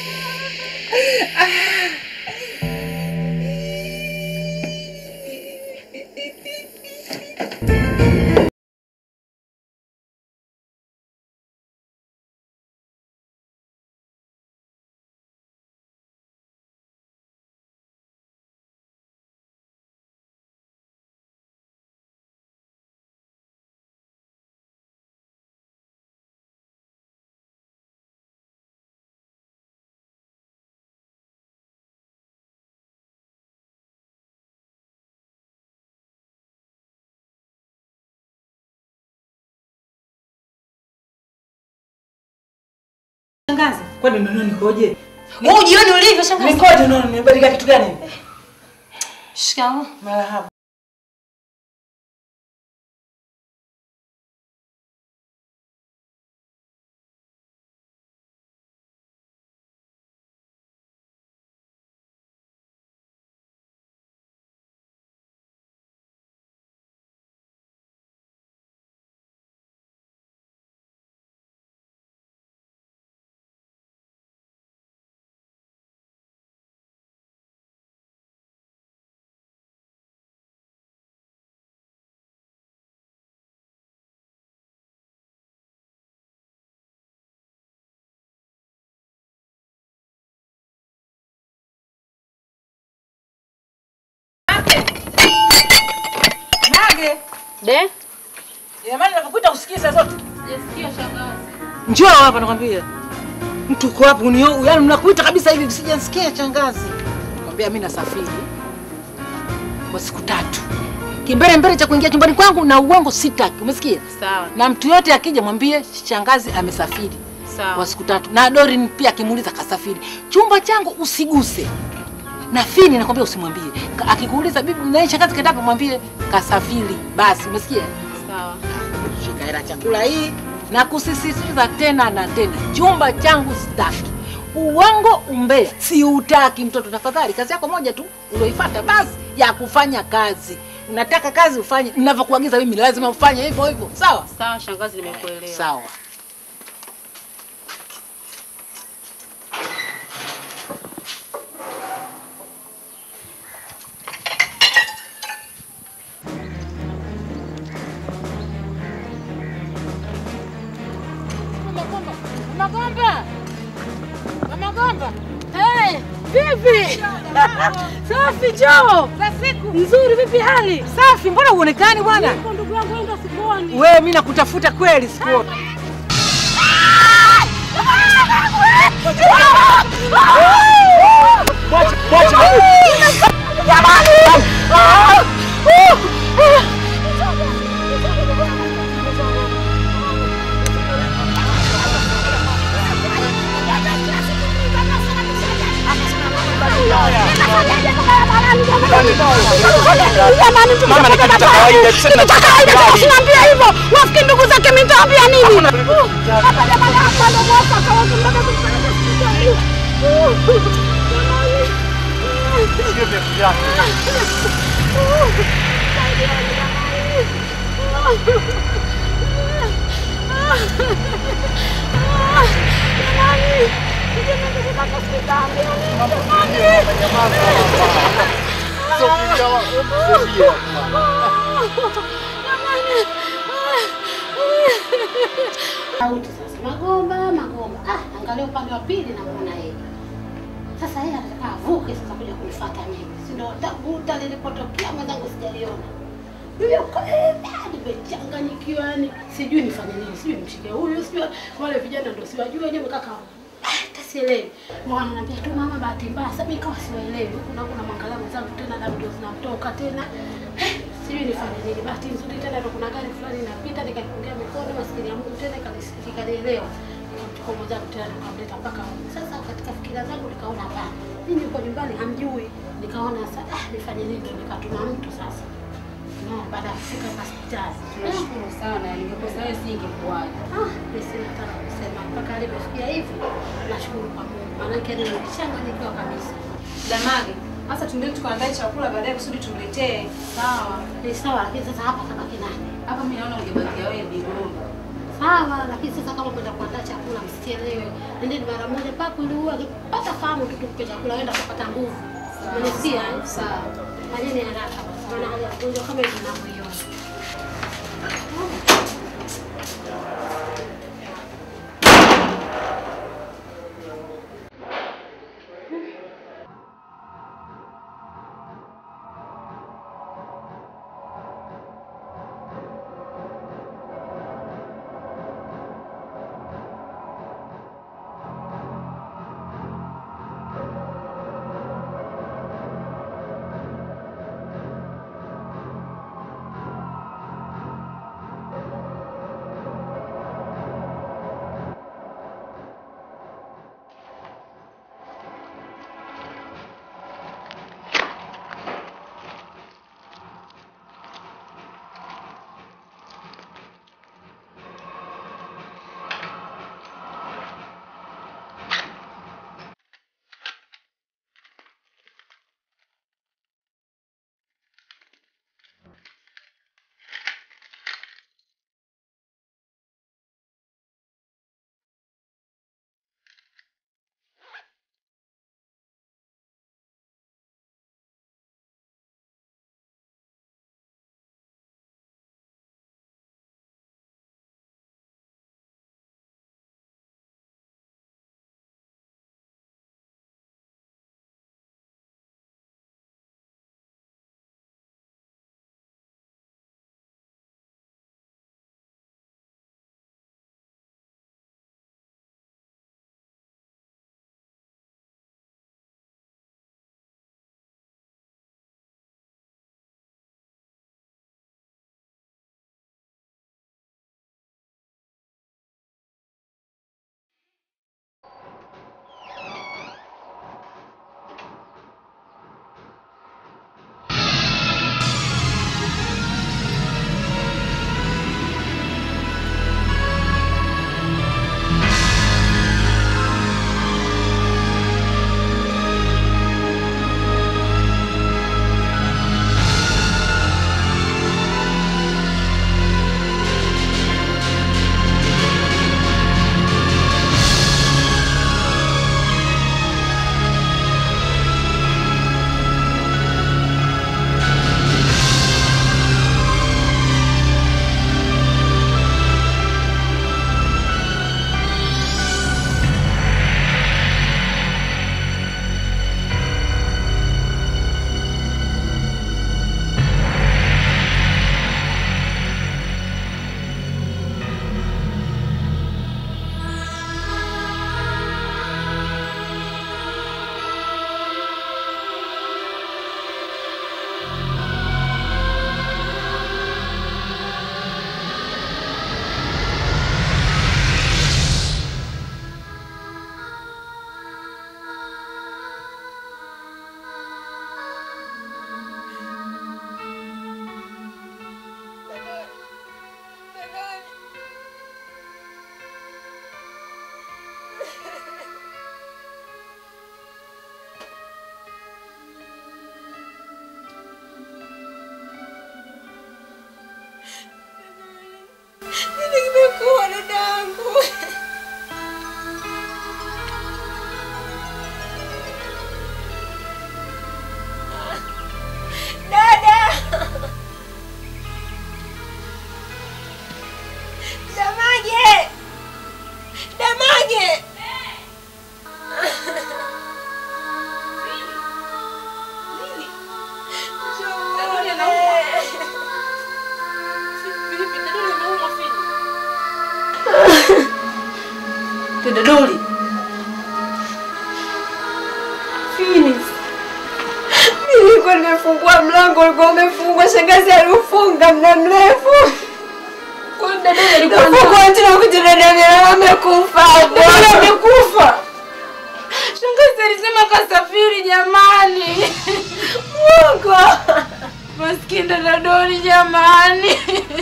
Ah. Kwani unaona nikoje? Wewe ujioni ulivyo shangazi? Nikoje unaona nimebadilika kitu gani? Shikamoo. Marahaba. Nage. De? Jamani nakukuta usikie saa zote. Jesikia shangazi. Njoo hapa nakwambia. Mtu uko hapo unio, yaani mnakuita kabisa hivi sijasikia shangazi. Nakwambia mimi nasafiri kwa siku tatu. Kimbele mbele cha kuingia chumbani kwangu na uongo sitaki. Umesikia? Sawa. Na mtu yote akija mwambie shangazi amesafiri Sawa. kwa siku tatu. Na Dorin pia akimuuliza kasafiri. Chumba changu usiguse. Na Fini nakwambia usimwambie. Ka- Akikuuliza bibi na shangazi katapo mwambie kasafiri. Basi umesikia? Sawa. shika hela chakula hii na kusisitiza tena na tena, chumba changu sitaki uongo, umbea siutaki. Mtoto tafadhali, kazi yako moja tu ulioifuata basi ya kufanya kazi. Unataka kazi ufanye ninavyokuagiza mimi, lazima ufanye hivyo hivyo, sawa Sawa shangazi, nimekuelewa. sawa. Magomba, Magomba, hey, vipi? Safi Jo, nzuri. Vipi hali? Safi. Mbona uonekani bwana? Ndugu yangu enda sikuoni. Wewe mimi nakutafuta kweli sikuoni. Mama ni kitu cha kawaida, tuseme cha kawaida, usiniambie hivyo. Wafikiri ndugu zake mimi nitawaambia nini? Hapa jamani, hapa ndo mwaka kwa watu mpaka kupeleka hospitali. Sio vya vyako. Sauti sasa, Magomba, Magomba. Ah, angalia upande wa pili namuona yeye. Sasa yeye anataka avuke sasa kuja kunifuata mimi. Si ndio tabuta lilipotokea mwenzangu sijaliona. Yuko eh, nimechanganyikiwa yani. Sijui nifanye nini, sijui nimshike huyu, sijui wale vijana ndio siwajui wenyewe kaka. Ah, hata sielewi. Mwana ananiambia tu mama, bahati mbaya. Sasa mimi kama siwaelewi. Kuna kuna mwangalia mwenzangu tena damu ndio zinamtoka tena. Eh, sijui nifanye nini. Bahati nzuri tena ndio kuna gari fulani inapita nikaipungia mikono maskini ya Mungu tena ikanielewa. Nikamchukua mwenzangu tena nikamleta mpaka huko. Sasa katika fikira zangu nikaona hapana. Mimi yuko nyumbani hamjui. Nikaona sasa ah, nifanye nini ndio nikatuma mtu sasa. No, baada ya kufika hospitali. Tunashukuru sana, ningekosa wewe singekuwaje. Ah, mimi sina hata la kusema mpaka alipofikia hivi. Nashukuru kwa Mungu. Maana yake nilichanganyikiwa kabisa. Damage, sasa tuendeni tukaandae chakula baadaye kusudi tumletee. Sawa, ni sawa, lakini sasa hapa kabaki nani? Hapa mimi naona ungebakia wewe Bigomba. Sawa, lakini sasa kama kwenda kuandaa chakula msichelewe. Nendeni mara moja mpaka ili uwe akipata fahamu tu tukupe chakula aenda kupata nguvu. Mnisikia? eh? Sawa. Fanyeni haraka basi. Maana hali ya mgonjwa kama hivi ninavyoiona. Dada Doli. Phoenix. Nilikuwa nimefungua mlango ulikuwa umefungwa, shangazi aliufunga muda mrefu. Kafungua tena kuja dada yangu amekufa. Dada amekufa. Shangazi alisema kasafiri jamani. Mungu. Maskini dada Doli jamani.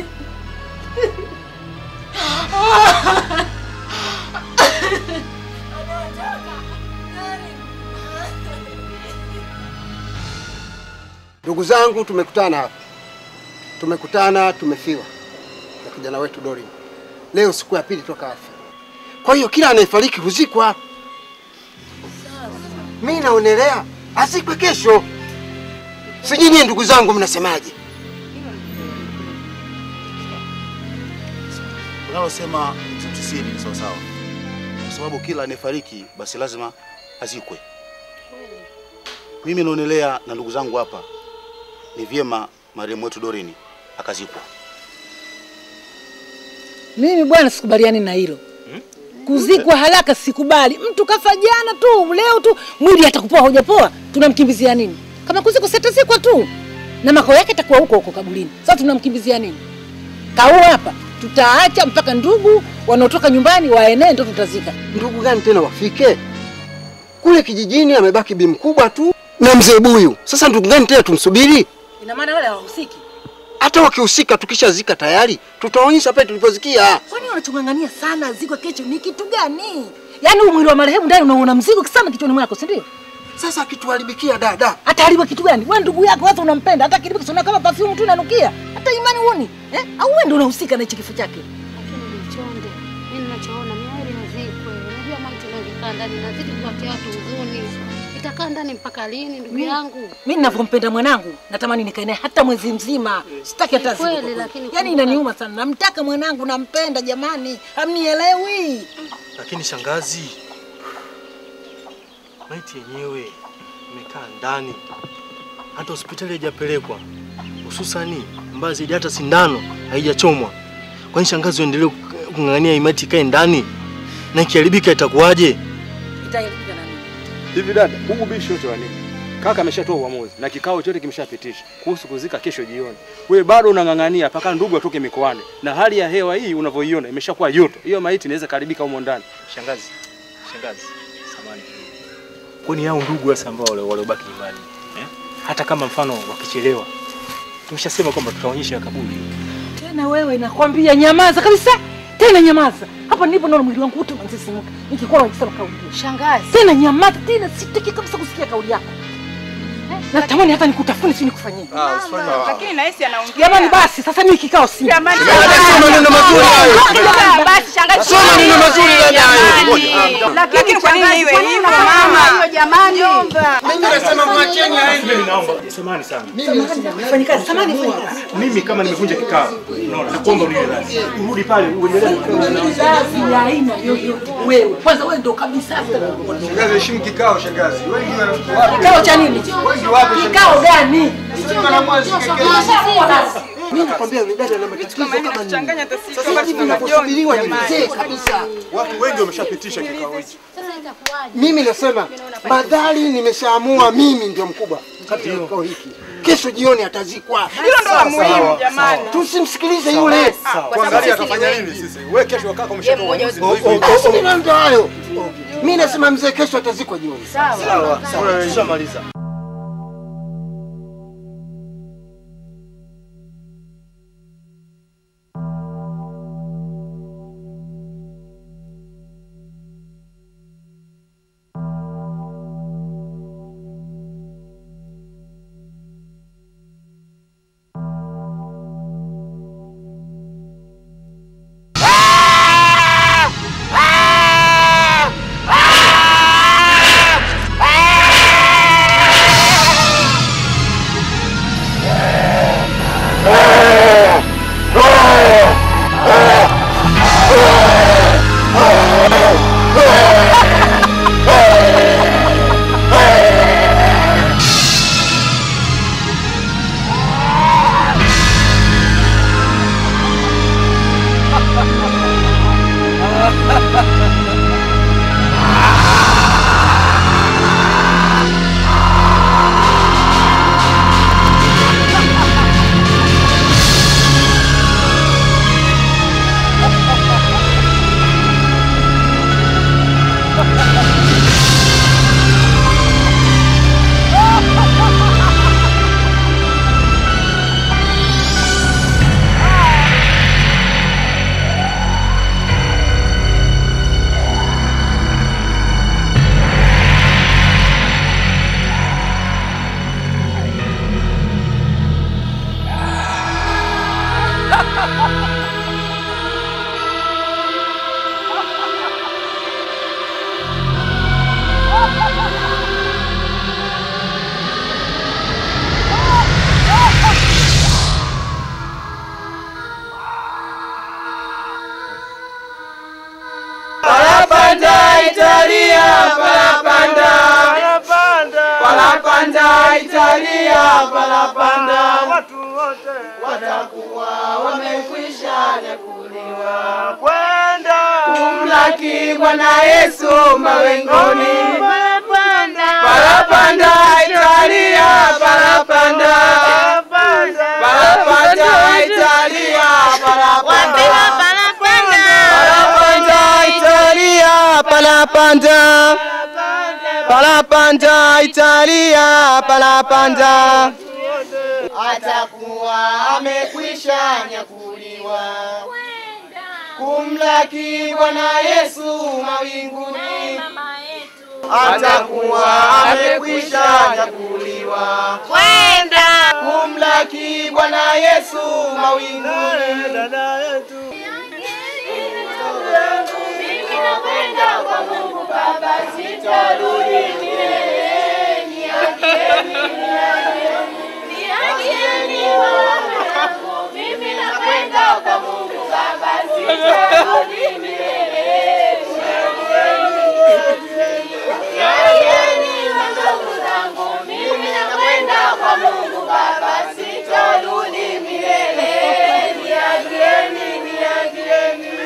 Ndugu zangu, tumekutana hapa, tumekutana, tumefiwa na kijana wetu Dorin. Leo siku ya pili toka afa. Kwa hiyo kila anayefariki huzikwa. Mimi naonelea azikwe kesho. Sijui nyie ndugu zangu mnasemaje? Unalosema tisini ni sawasawa, kwa sababu kila anayefariki basi lazima azikwe. Mimi naonelea na ndugu zangu hapa, ni vyema marehemu wetu Dorini akazikwa. Mimi bwana sikubaliani na hilo. Kuzikwa haraka sikubali. Mtu kafa jana tu, leo tu, mwili atakupoa hujapoa, tunamkimbizia nini? Kama kuzikwa sitazikwa tu. Na makao yake atakuwa huko huko kaburini. Sasa tunamkimbizia nini? Kau hapa tutaacha mpaka ndugu wanaotoka nyumbani waenee ndo tutazika. Ndugu gani tena wafike? Kule kijijini amebaki bi mkubwa tu na mzee Buyu. Sasa ndugu gani tena tumsubiri? Ina maana wale hawahusiki. Hata wakihusika tukishazika tayari, tutaonyesha pale tulipozikia. Kwani wanachong'ang'ania sana ziko kesho ni kitu gani? Yaani huu mwili wa marehemu ndani unaona mzigo sana kichwani mwako, si ndio? Sasa akituharibikia dada, Ataharibu kitu gani? Wewe ndugu yako hata unampenda, hata kilipo kisona kama perfume tu inanukia. Hata imani uoni? Eh? Au wewe ndio unahusika na hicho kifo chake? Lakini Bichonde, mimi ninachoona miili azikwe. Unajua maiti inakaa ndani nazidi kuwatia watu huzuni. Itakaa ndani mpaka lini ndugu yangu? Mimi ninavyompenda mwanangu, natamani nikae naye hata mwezi mzima. Sitaki hata Ni siku. kweli, kwa kweli. lakini Yaani kumbuka- inaniuma sana. Namtaka mwanangu, nampenda jamani. Hamnielewi. Lakini shangazi, maiti yenyewe imekaa ndani, hata hospitali haijapelekwa, hususani mbaya zaidi, hata sindano haijachomwa. Kwani shangazi uendelee kung'ang'ania hii maiti ikae ndani, na ikiharibika itakuwaje? Itaharibika na nini? Hivi dada, huu ubishi wote wa nini? Kaka ameshatoa uamuzi na kikao chote kimeshapitisha kuhusu kuzika kesho jioni. Wewe bado unang'ang'ania mpaka ndugu atoke mikoani, na hali ya hewa hii unavyoiona imeshakuwa joto. Hiyo maiti inaweza karibika humo ndani. Shangazi, shangazi, samahani kidogo. Kwani hao ndugu sasa ambao wale waliobaki nyumbani eh? Hata kama mfano wakichelewa, tumeshasema kwamba tutaonyesha kaburi. Tena wewe nakwambia nyamaza kabisa. Tena nyamaza. Hapa nilipo naona mwili wangu wote unasisimuka. Nikikuwa nikisema kauli hiyo. Shangazi. Tena nyamaza, tena sitaki kabisa kusikia kauli yako. Natamani hata nikutafune si nikufanyie. Lakini nahisi anaongea. Jamani basi sasa mimi kikao si. Jamani. Sio maneno mazuri hayo. Basi shangazi. Sio maneno mazuri dada hayo. Lakini kwa nini iwe hivyo mama? Hiyo jamani. Mimi nasema mwacheni aende. Mimi naomba samahani sana. Fanya kazi, samani fanya kazi. Mimi kama nimevunja kikao, unaona, nakuomba uniwe radhi. Urudi pale uendelee na kikao na Kazi ya aina yoyote. Wewe kwanza wewe ndo kabisa hata. Shangazi, heshimu kikao shangazi. Wengi wana Kikao cha nini? Wengi wapi Kikao gani? Mimi nakwambia yule dada ana matatizo kama nini. Inatuchanganya hata sisi Sasa wakati hivi tuna ninaposubiriwa ni majonzi, mzee jamani. kabisa. Watu wengi wameshapitisha kikao hichi. Sasa itakuwaje? Mimi nasema madhali nimeshaamua mimi ndio mkubwa katika kikao hiki. Kesho jioni atazikwa. Hilo ndo la muhimu jamani. Tusimsikilize yule. kuangalia atafanya nini sisi. Wewe kesho wakaka umeshatoa uamuzi ndio hivyo. Basi mimi ndio hayo. Mimi nasema mzee kesho atazikwa jioni. Sawa. Tushamaliza. Ah! Palapanda Italia, palapanda. Palapanda Italia, palapanda. Watu wote watakuwa wamekwisha nyakuliwa kwenda kumlaki Bwana Yesu mawinguni. Palapanda Italia, palapanda. Palapanda Italia, palapanda. Palapanda Italia, palapanda. Palapanda Italia, palapanda. Atakuwa amekwisha nyakuliwa kumlaki Bwana Yesu mawinguni. Atakuwa amekwisha nyakuliwa kwenda kumlaki Bwana Yesu mawinguni. Dada yetu Mimi nakwenda kwa Mungu Baba, sitarudi milele. Niagieni, niagieni, niagieni wanangu. Mimi nakwenda kwa Mungu Baba, sitarudi milele. Niagieni wandugu zangu, mimi nakwenda kwa Mungu Baba, sitarudi milele. Niagieni, niagieni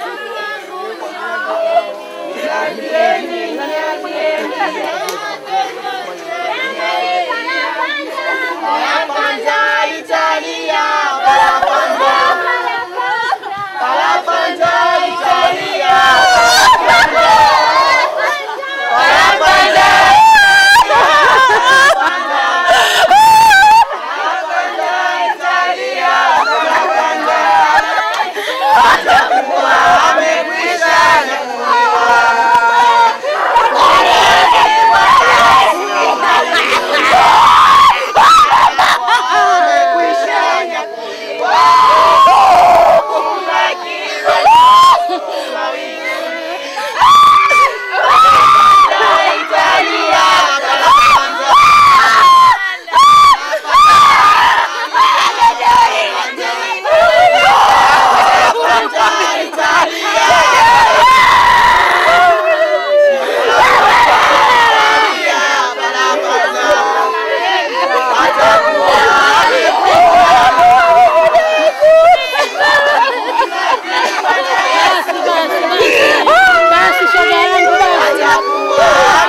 Basi shoga yangu basi.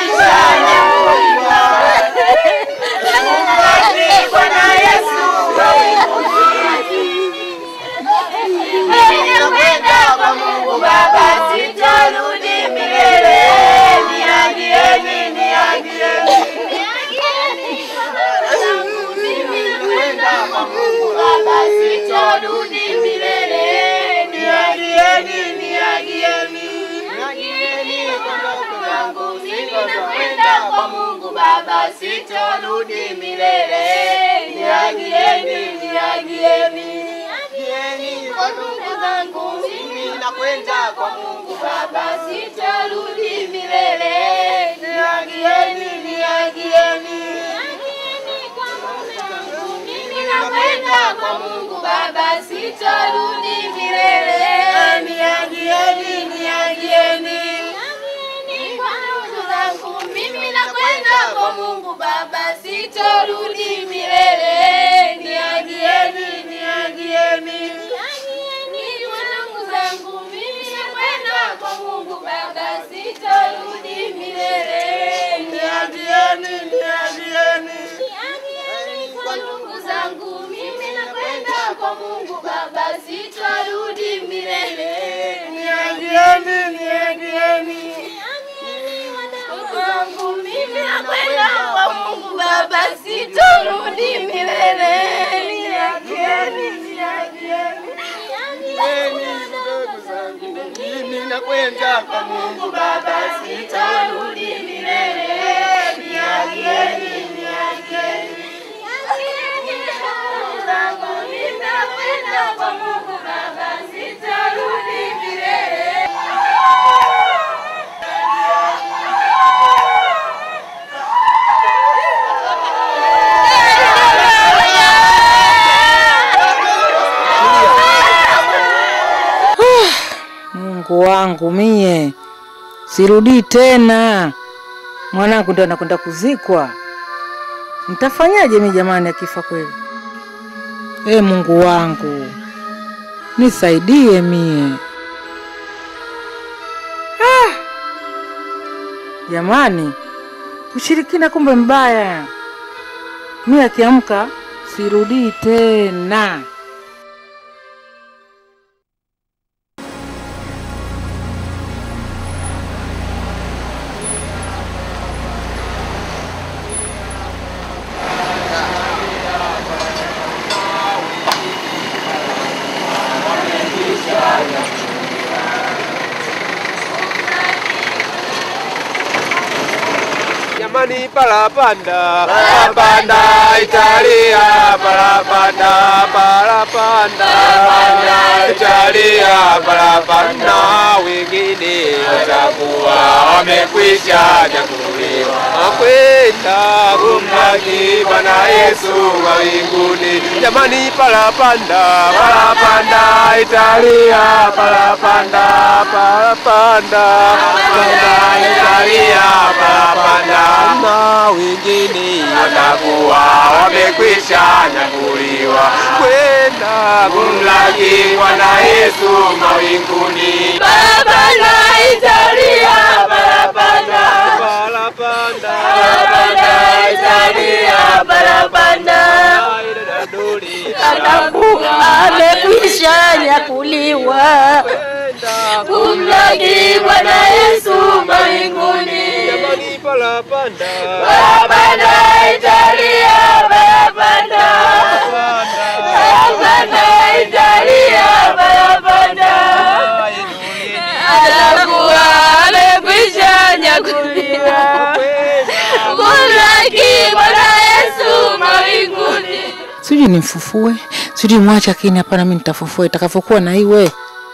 Ninakwenda kwa Mungu Baba, sitarudi milele. Niagieni, niagieni, niagieni wanangu, mimi nakwenda kwa Mungu Baba, sitarudi milele. Niagieni, niagieni, niagieni wanangu, mimi nakwenda kwa Mungu Baba, sitarudi milele. Niagieni, niagieni Niagieni kwa ndugu zangu, mimi nakwenda kwa Mungu Baba, sitarudi milele. Niagieni, niagieni, niagieni kwa mume wangu, mimi nakwenda kwa Mungu Baba, sitarudi milele. Niagieni, niagieni, niagieni kwa ndugu zangu, mimi nakwenda kwa Mungu Baba, sitarudi milele. Niagieni, niagieni, niagieni wanangu zangu, mimi nakwenda kwa Mungu Baba, sitarudi milele. Niagieni, niagieni, niagieni kwa ndugu zangu, mimi nakwenda kwa Mungu Baba, sitarudi milele. Niagieni, niagieni, niagieni wanangu zangu, mimi nakwenda kwa Mungu Baba, sitarudi milele. Niagieni, niagieni, niagieni ndugu zangu, mimi nakwenda kwa Mungu Baba, sitarudi milele. Niagieni, niagieni, niagieni ndugu zangu, mimi nakwenda Nitakwenda kwa Mungu Baba, sitarudi milele. Mungu wangu mie, sirudii tena. Mwanangu ndo anakwenda kuzikwa, nitafanyaje mi jamani akifa kweli? E Mungu wangu nisaidie mie. Ah! Jamani, ushirikina kumbe mbaya. Mi akiamka sirudii tena. Jamani, parapanda parapanda Italia parapanda parapanda Italia parapanda, wengine watakuwa wamekwisha nyakuliwa kwenda kumlaki Bwana Yesu mawinguni. Jamani, parapanda parapanda Italia parapanda parapanda parapanda Italia parapanda na wengine watakuwa wamekwisha nyakuliwa kwenda kumlaki Bwana Yesu mawinguni. Parapanda Italia, parapanda. Parapanda. Parapanda Italia, parapanda. Atakuwa amekwisha nyakuliwa kumlaki Bwana Yesu mawinguni. Parapanda. Parapanda Italia, parapanda. Parapanda Italia, parapanda. Atakuwa amekwisha nyakuliwa kumlaki Bwana Yesu mawinguni. Sijui nimfufue, sijui mwache, lakini hapana, mi nitafufua itakavyokuwa na iwe.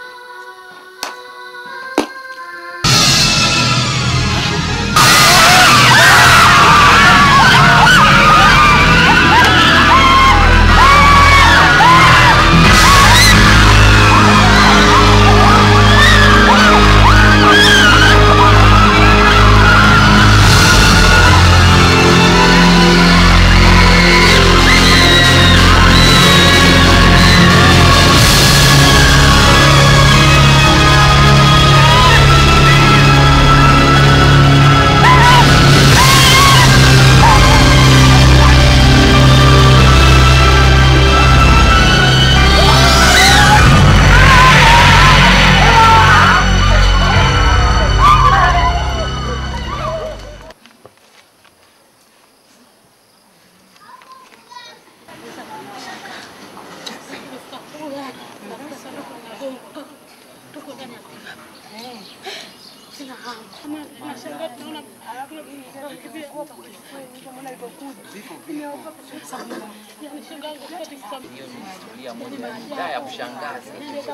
ya kushangaza.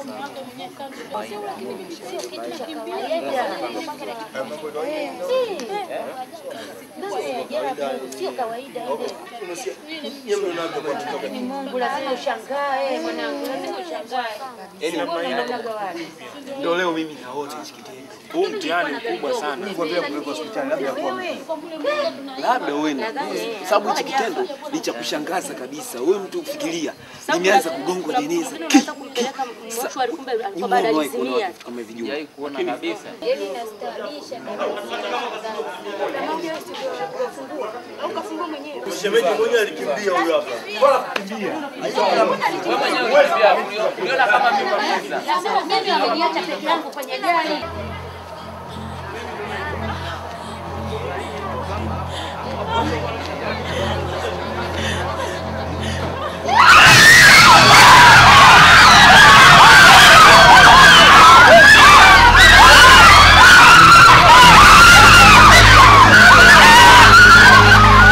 Sio kawaida ile. Mungu lazima ushangae mwanangu, lazima ushangae. Ndio leo mimi naota hichi kitendo. Huu mtihani mkubwa sana. Kwa vile kupeleka hospitali labda kwa labda wewe na sababu hichi kitendo ni cha kushangaza kabisa. Wewe mtu fikiria, nimeanza kugongwa jeneza. Ki- ki- sa- Ni mwana kuona watu kama hivi juu. kuona kabisa. Yaani inastawisha Shemeji mwenyewe alikimbia huyo hapa. Bora kukimbia. Uliona kama mimi kabisa. Sasa mimi wameniacha peke yangu kwenye gari.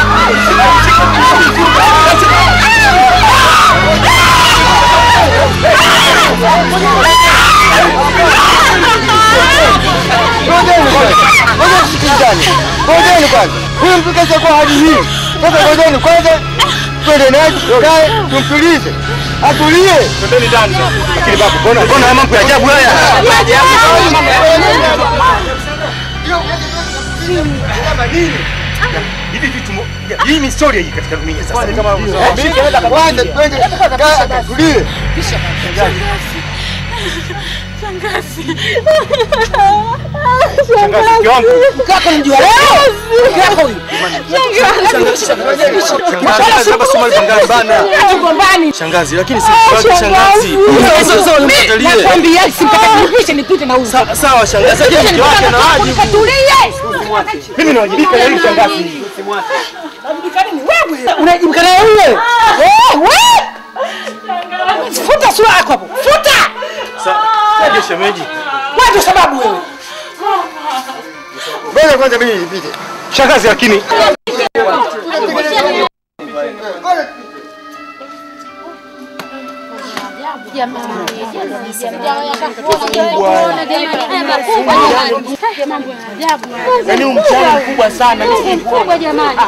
Ah! Ngojeni kwanza. Ngojeni tusikilizane. Ngojeni kwanza. Huyu mpika kwa hadi hii. Sasa ngojeni kwanza. Twende naye tukae tumtulize. Atulie. Twendeni ndani. Lakini babu, mbona mbona haya mambo ya ajabu haya? Hivi vitu mo- ya- hii ni historia hii katika dunia sasa. Ni kama Kwanza twende kaa tulie. Shangazi, mke wangu. Mke wako namjua leo? Mke wako huyu. Shangazi, hapa si mahali pa ngani bana. Gombani. Shangazi, lakini si kwa shangazi. Sasa sasa unikatalie. Nakwambia simtakatilishe nipite na huyu. Sawa shangazi, lakini mke wake na wajibu. Katulie. Mimi nawajibika na hili shangazi. Unajibika nini wewe? Unajibika na yule? Eh, wewe. Futa sura yako hapo. Futa. Sasa shemeji. Wewe ndio sababu wewe. Ngoja kwanza mimi nipite. Shangazi lakini Yaani mchana mkubwa sana. Mkubwa jamani.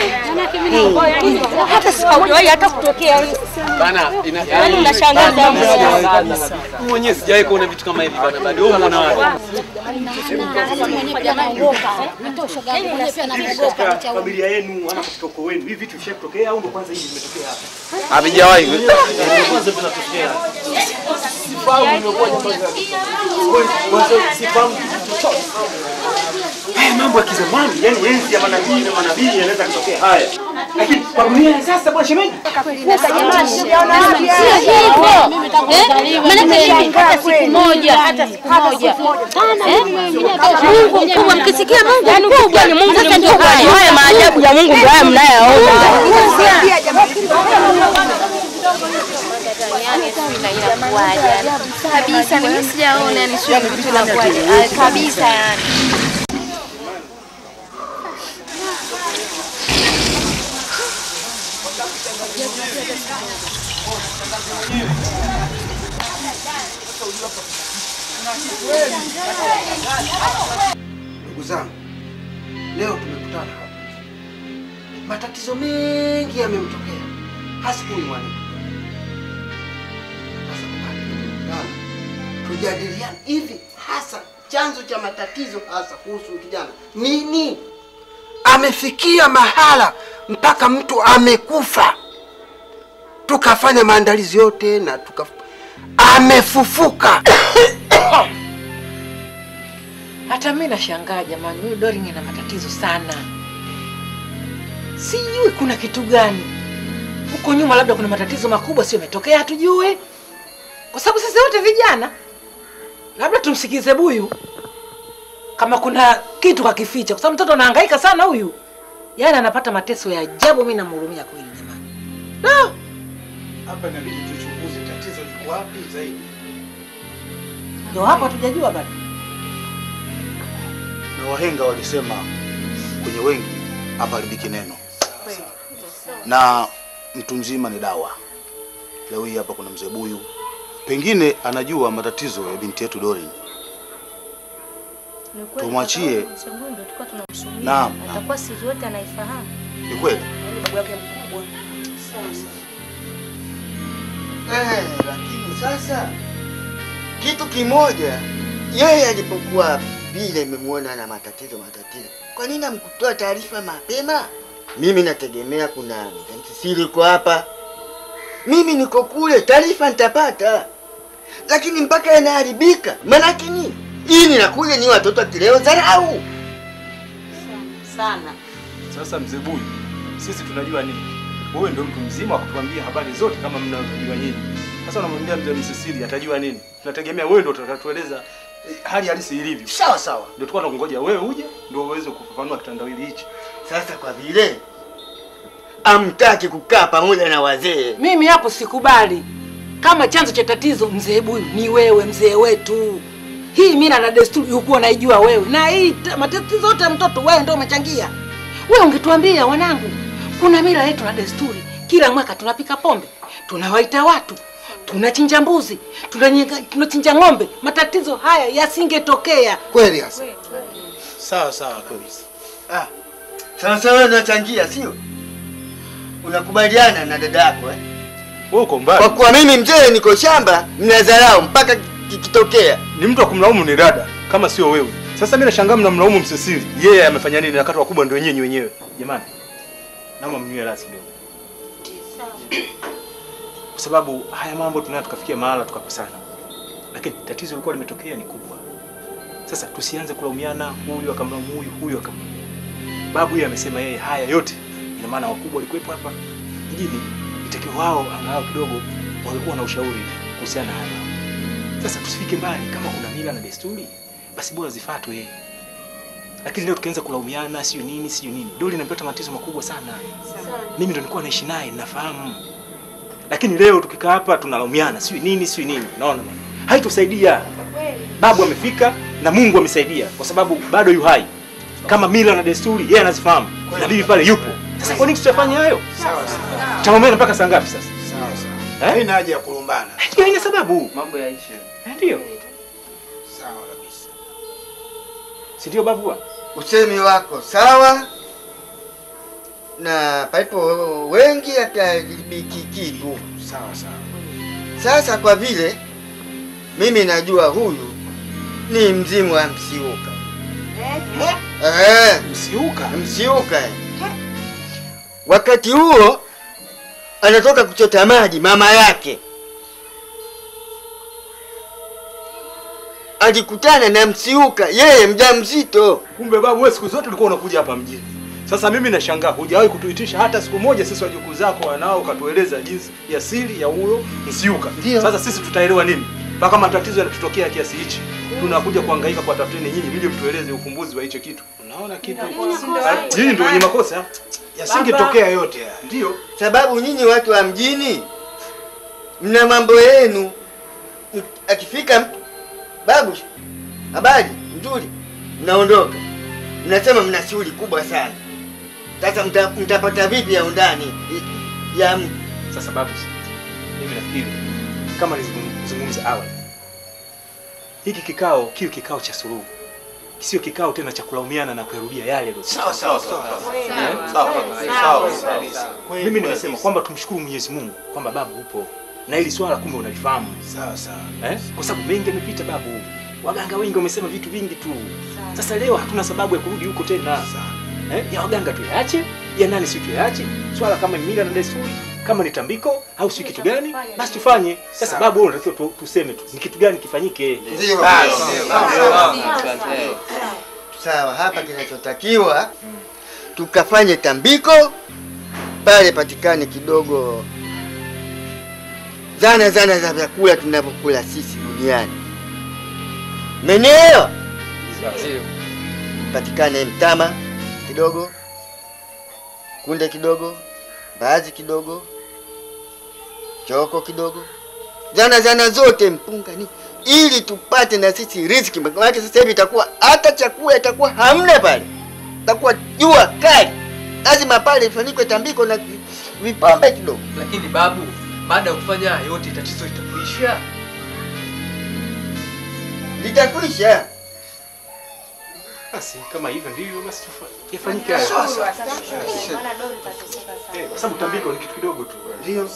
Hata sikuwahi hata kutokea. Bana, ina Yaani unashangaza mno. mwenyewe sijawahi kuona vitu kama hivi bana, bado wewe unaona wapi? familia yenu ama katika ukoo wenu hivi vitu vishatokea au ndo kwanza hivi vimetokea hapa? Havijawahi. Kwanza vinatokea. Haya mambo ya kizamani, yani enzi ya manabii na manabii yanaweza kutokea haya. Lakini kwa dunia ya sasa bwana shemeji, Mungu mkubwa, mkisikia Mungu mkubwa ni Mungu sasa ndio haya. Haya maajabu ya Mungu ndio haya mnayaona. kabisa mimi sijaona yani sio vitu la kweli Ah, kabisa yani Ndugu zangu, leo tumekutana hapa, matatizo mengi yamemtokea, hasa huyu mwanamke. Sasa kwa nini tumekutana? Tujadiliane hivi hasa chanzo cha matatizo hasa kuhusu kijana nini? Amefikia mahala mpaka mtu amekufa, tukafanya maandalizi yote na tuka amefufuka. Hata mimi nashangaa jamani, huyu Doring ana matatizo sana. Sijui kuna kitu gani huko nyuma, labda kuna matatizo makubwa sio yametokea, hatujui, kwa sababu sisi wote vijana. Labda tumsikize Buyu kama kuna kitu kakificha, kwa sababu mtoto anahangaika sana huyu, yaani anapata mateso ya ajabu. Mimi namhurumia kweli jamani. No. Hapa inabidi tuchunguze tatizo liko wapi zaidi. Ndio hapo hatujajua bado. Na wahenga walisema kwenye wengi hapaharibiki neno, na mtu mzima ni dawa. Leo hii hapa kuna mzee Buyu, pengine anajua matatizo ya binti yetu Doreen. Tumwachie. Naam, naam. Atakuwa siri yote anaifahamu. Ni kweli. Babu yake mkubwa. Eh, lakini sasa kitu kimoja, yeye alipokuwa vile imemwona na matatizo matatizo, kwa nini amkutoa taarifa mapema? Mimi nategemea kuna siri iko hapa, mimi niko kule, taarifa nitapata, lakini mpaka yanaharibika, maanake nini? Hii ninakuja ni watoto kileo dharau sana. Sasa mzee Buyu, sisi tunajua nini? Wewe ndio mtu mzima wa kutuambia habari zote kama mnavyojua nyinyi. Sasa unamwambia mzee Msisili atajua nini? Tunategemea wewe ndio utatueleza eh, hali halisi ilivyo. Sawa sawa. Ndio tulikuwa tunangoja wewe uje ndio uweze kufafanua kitandawili hichi. Sasa kwa vile amtaki kukaa pamoja na wazee, Mimi hapo sikubali. Kama chanzo cha tatizo mzee Buyu ni wewe, mzee wetu. Hii mila na desturi ukuwa naijua wewe, na hii ta- matatizo yote ya mtoto wewe ndio umechangia. Wewe ungetuambia wanangu, kuna mila yetu na desturi, kila mwaka tunapika pombe, tunawaita watu, tunachinja mbuzi, tunanyega- tunachinja ng'ombe, matatizo haya yasingetokea. Kweli hasa. Sawa sawa kabisa. Ah, sawa sawa, unachangia sio? Unakubaliana na dada yako eh? Wewe uko mbali. Kwa kuwa mimi mzee niko shamba, mnadharau mpaka kikitokea. Ni mtu wa kumlaumu ni dada kama sio wewe. Sasa mimi nashangaa mnamlaumu Msisili. Yeye amefanya nini na kati wakubwa ndio wenyewe wenyewe. Jamani. Naomba mnywe rasi kidogo. Kwa sababu haya mambo tunaya tukafikia mahala tukakosana. Lakini tatizo lilikuwa limetokea ni kubwa. Sasa tusianze kulaumiana, huyu akamlaumu huyu, huyu akamlaumu. Babu yeye amesema yeye haya yote ina maana wakubwa walikuwepo hapa mjini, itakiwa wao angalau kidogo walikuwa na ushauri kuhusiana na haya mambo. Sasa tusifike mbali, kama kuna mila na desturi basi bora zifuatwe. Lakini leo tukianza kulaumiana, sio nini sio nini, Doli inapata matatizo makubwa sana. Mimi ndo nilikuwa naishi naye, nafahamu. Lakini leo tukikaa hapa tunalaumiana, sio nini sio nini, naona bwana, haitusaidia. Babu amefika na Mungu amesaidia, kwa sababu bado yu hai. Kama mila na desturi yeye anazifahamu, na bibi pale yupo. Sasa kwa nini tusifanye hayo? Sawa sawa. Tutaombea mpaka saa ngapi sasa? Sawa sawa. Eh? Haina haja ya kulumbana. Hiyo haina sababu. Mambo yaishe. Ndio. Sawa kabisa. Si ndio babu? Usemi wako sawa, na palipo wengi akaharibiki kitu. Sawa sawa. Sasa kwa vile mimi najua huyu ni mzimu wa Msiuka. Eh, Msiuka. Msiuka. eh. Wakati huo anatoka kuchota maji mama yake alikutana na Msiuka, yeye mjamzito. Kumbe babu, wewe siku zote ulikuwa unakuja hapa mjini. Sasa mimi nashangaa hujawahi kutuitisha hata siku moja sisi wajukuu zako wanao ukatueleza jinsi ya siri ya huyo Msiuka. Sasa sisi tutaelewa nini? Mpaka matatizo yanatutokea kiasi hichi. Tunakuja kuhangaika kwa tafuteni nyinyi mje mtueleze ufumbuzi wa hicho kitu. Unaona kitu? Nyinyi ndio wenye makosa. Yasingetokea yote haya. Ndio. Sababu nyinyi watu wa mjini mna mambo yenu. Akifika mtu babu, habari nzuri, mnaondoka, mnasema mna shughuli kubwa sana. Sasa mta, mtapata vipi ya undani i- ya mtu? Sasa babu, mimi nafikiri kama nilizungumza awali, hiki kikao kiwe kikao cha suluhu, sio kikao tena cha kulaumiana na kuyarudia yale yaliyo. Sawa, sawa, sawa. Eh? Sawa, sawa, sawa. Mimi nimesema kwamba tumshukuru Mwenyezi Mungu kwamba babu upo na hili swala kumbe unalifahamu. Sawa sawa. Eh? Kwa sababu mengi yamepita babu, waganga wengi wamesema vitu vingi tu. Sasa leo hatuna sababu ya kurudi huko tena. Eh? Ya waganga tuyaache, ya nani si tuyaache. Swala kama mila na desturi, kama ni tambiko au si kitu gani, basi tufanye. Sasa babu, wewe unatakiwa tu- tuseme tu ni kitu gani kifanyike. Ndio. Basi. Sawa, hapa kinachotakiwa tukafanye tambiko pale, patikane kidogo zana zana za vyakula tunavyokula sisi duniani, menelewa? Patikane mtama kidogo, kunde kidogo, mbaazi kidogo, choko kidogo, zana zana zote, mpunga ni ili tupate na sisi riziki. Maana sasa hivi itakuwa hata chakula itakuwa hamna pale, itakuwa jua kali, lazima pale ifanyikwe tambiko na vipambe kidogo. Lakini babu, baada ya kufanya haya yote tatizo litakuisha. Litakwisha. Basi kama hivyo ndivyo basi tufa- yafanyike hayo. Eh, Kwa sababu tambiko ni kitu kidogo tu. Ndio.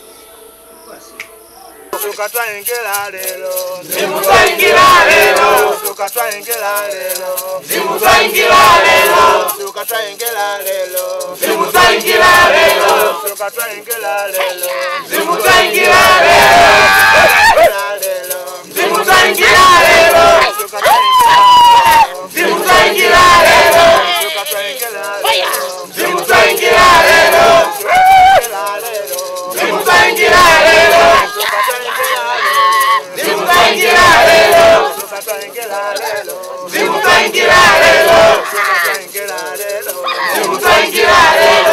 Tukatwaengera lero Zimutwaingira lero. tukatwaengera lero Zimutwaingira lero. tukatwaengera lero Zimutwaingira lero. tukatwaengera lero Zimutwaingira lero. Zimutwaingira lero. Zimutwaingira lero. Zimutwaingira lero. Zimutwaingira lero. Zimutwaingira lero. Zimutwaingira lero. Zimutwaingira lero.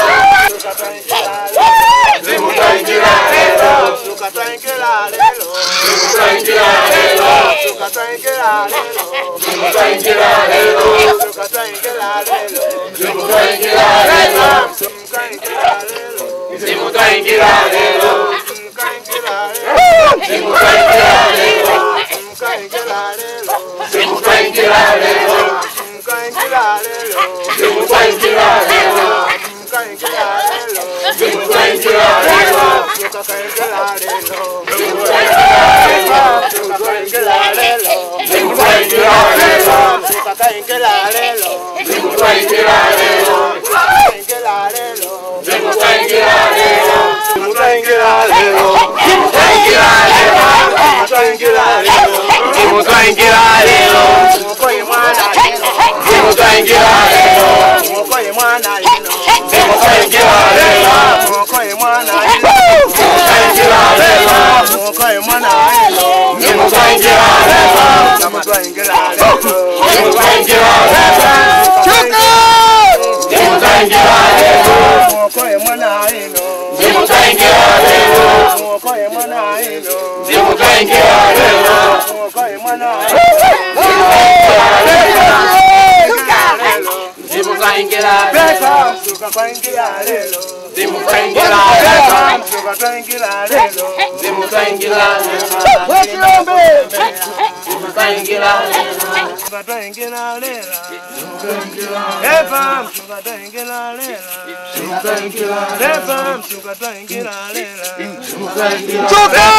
Zimutwaingira lero. tukatwaengera lero Zimutwaingira lero. tukatwaengera lero Zimutwaingira lero. tukatwaengera lero Zimutwaingira lero. Zimutwaingira lero. Suka!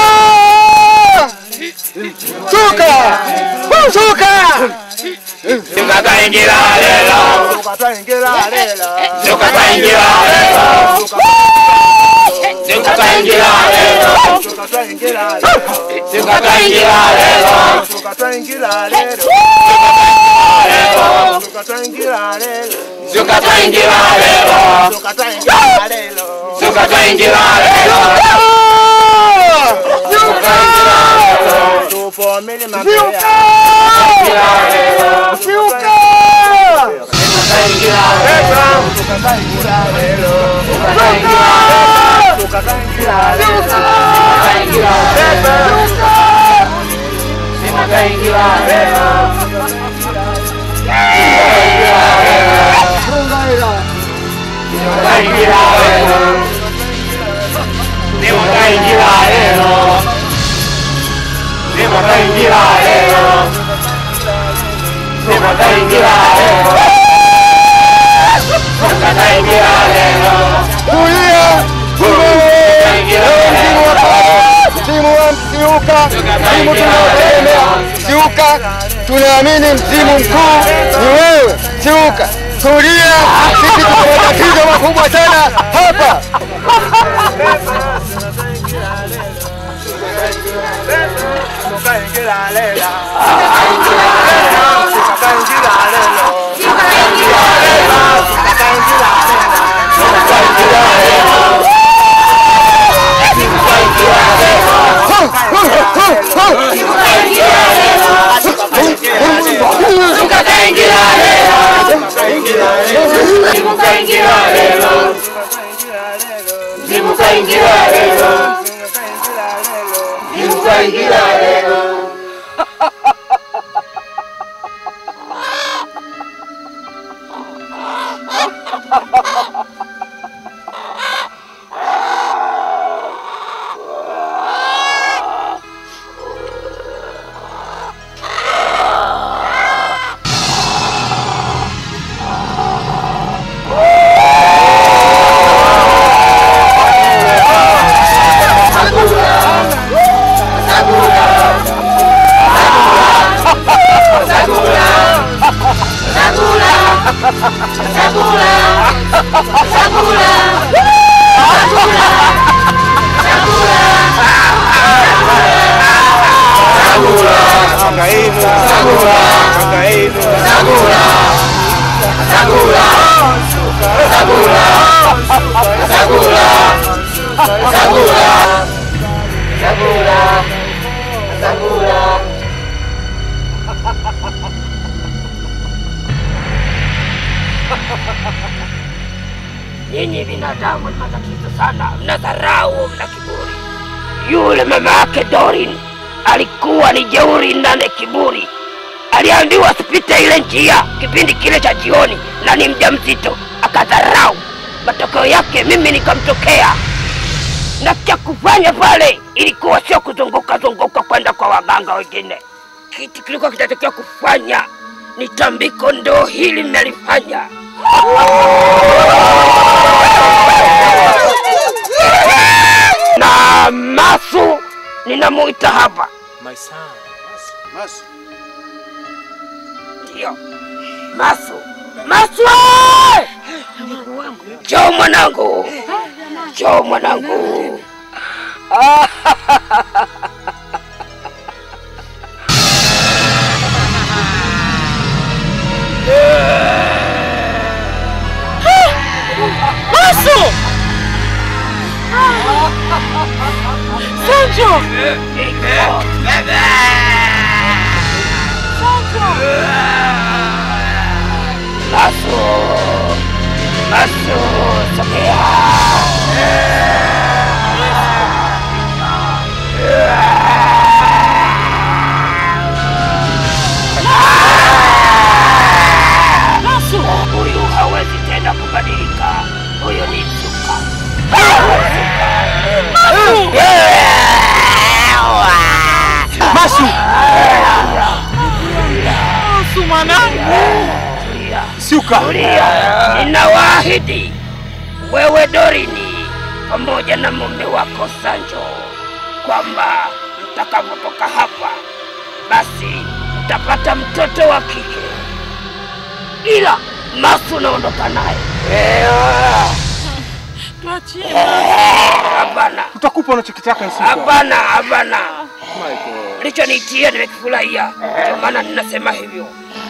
Suka! Woo, Suka! Suka kaingira lelo. Suka kaingira lelo. Suka kaingira lelo. Suka kaingira lelo. Suka kaingira lelo. Suka kaingira lelo. Suka kaingira lelo. Suka kaingira lelo. Suka kaingira lelo. Suka kaingira lelo. Tupomele mapea. Siuka! Tulia! Mzimu wa Siuka, mzimu tunaotegemea Siuka, tunaamini mzimu mkuu ni wewe Siuka. Tulia, sisi tuna matatizo makubwa sana hapa. Nyinyi binadamu ni matatizo sana, mna dharau, mna kiburi. Yule mama yake Dorin alikuwa ni jeuri nane kiburi. Aliambiwa asipite ile njia kipindi kile cha jioni, na ni mjamzito, akadharau. Matokeo yake mimi nikamtokea. na cha kufanya pale ilikuwa sio kuzunguka zunguka kwenda kwa waganga wengine. Kitu kilikuwa kinatakiwa kufanya ni tambiko, ndo hili mmelifanya. na Masu ninamuita hapa, My son. Masu. ndio Masu. Masu! we! Njoo mwanangu, njoo mwanangu. Masu! Sancho! Masu, Masu, sogea. Masu, huyu hawezi tena kubadilika. Huyu ni Zuka. Masu! Masu mwanangu! Suka! Ninawaahidi wewe Dorini pamoja na mume wako Sancho kwamba mtakapotoka hapa basi mtapata mtoto wa kike, ila Masu naondoka naye. Tuachie. Hapana, Utakupa unachokitaka Nsuka. hapana, hapana. Michael. Lichonitia nimekifurahia, ndio maana ninasema hivyo.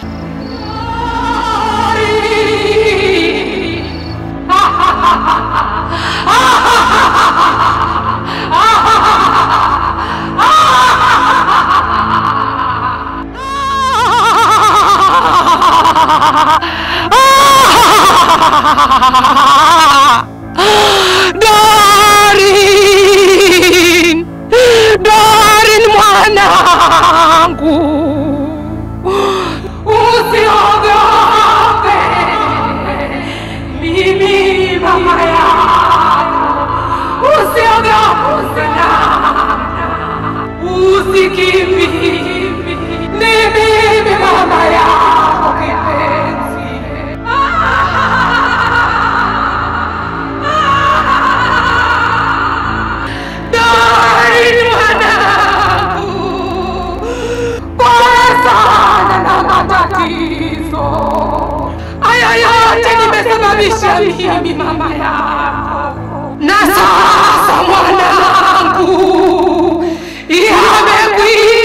Dorin! Dorin mwanangu! Usiogope! Mimi mama yako. Usiogope usilala. Usikimbie. Ni mimi mama yako kipenzi. Dorin mwanangu, pole sana na matatizo haya yote nimesababisha mimi mama yako, na sasa mwanangu, yamekwisha.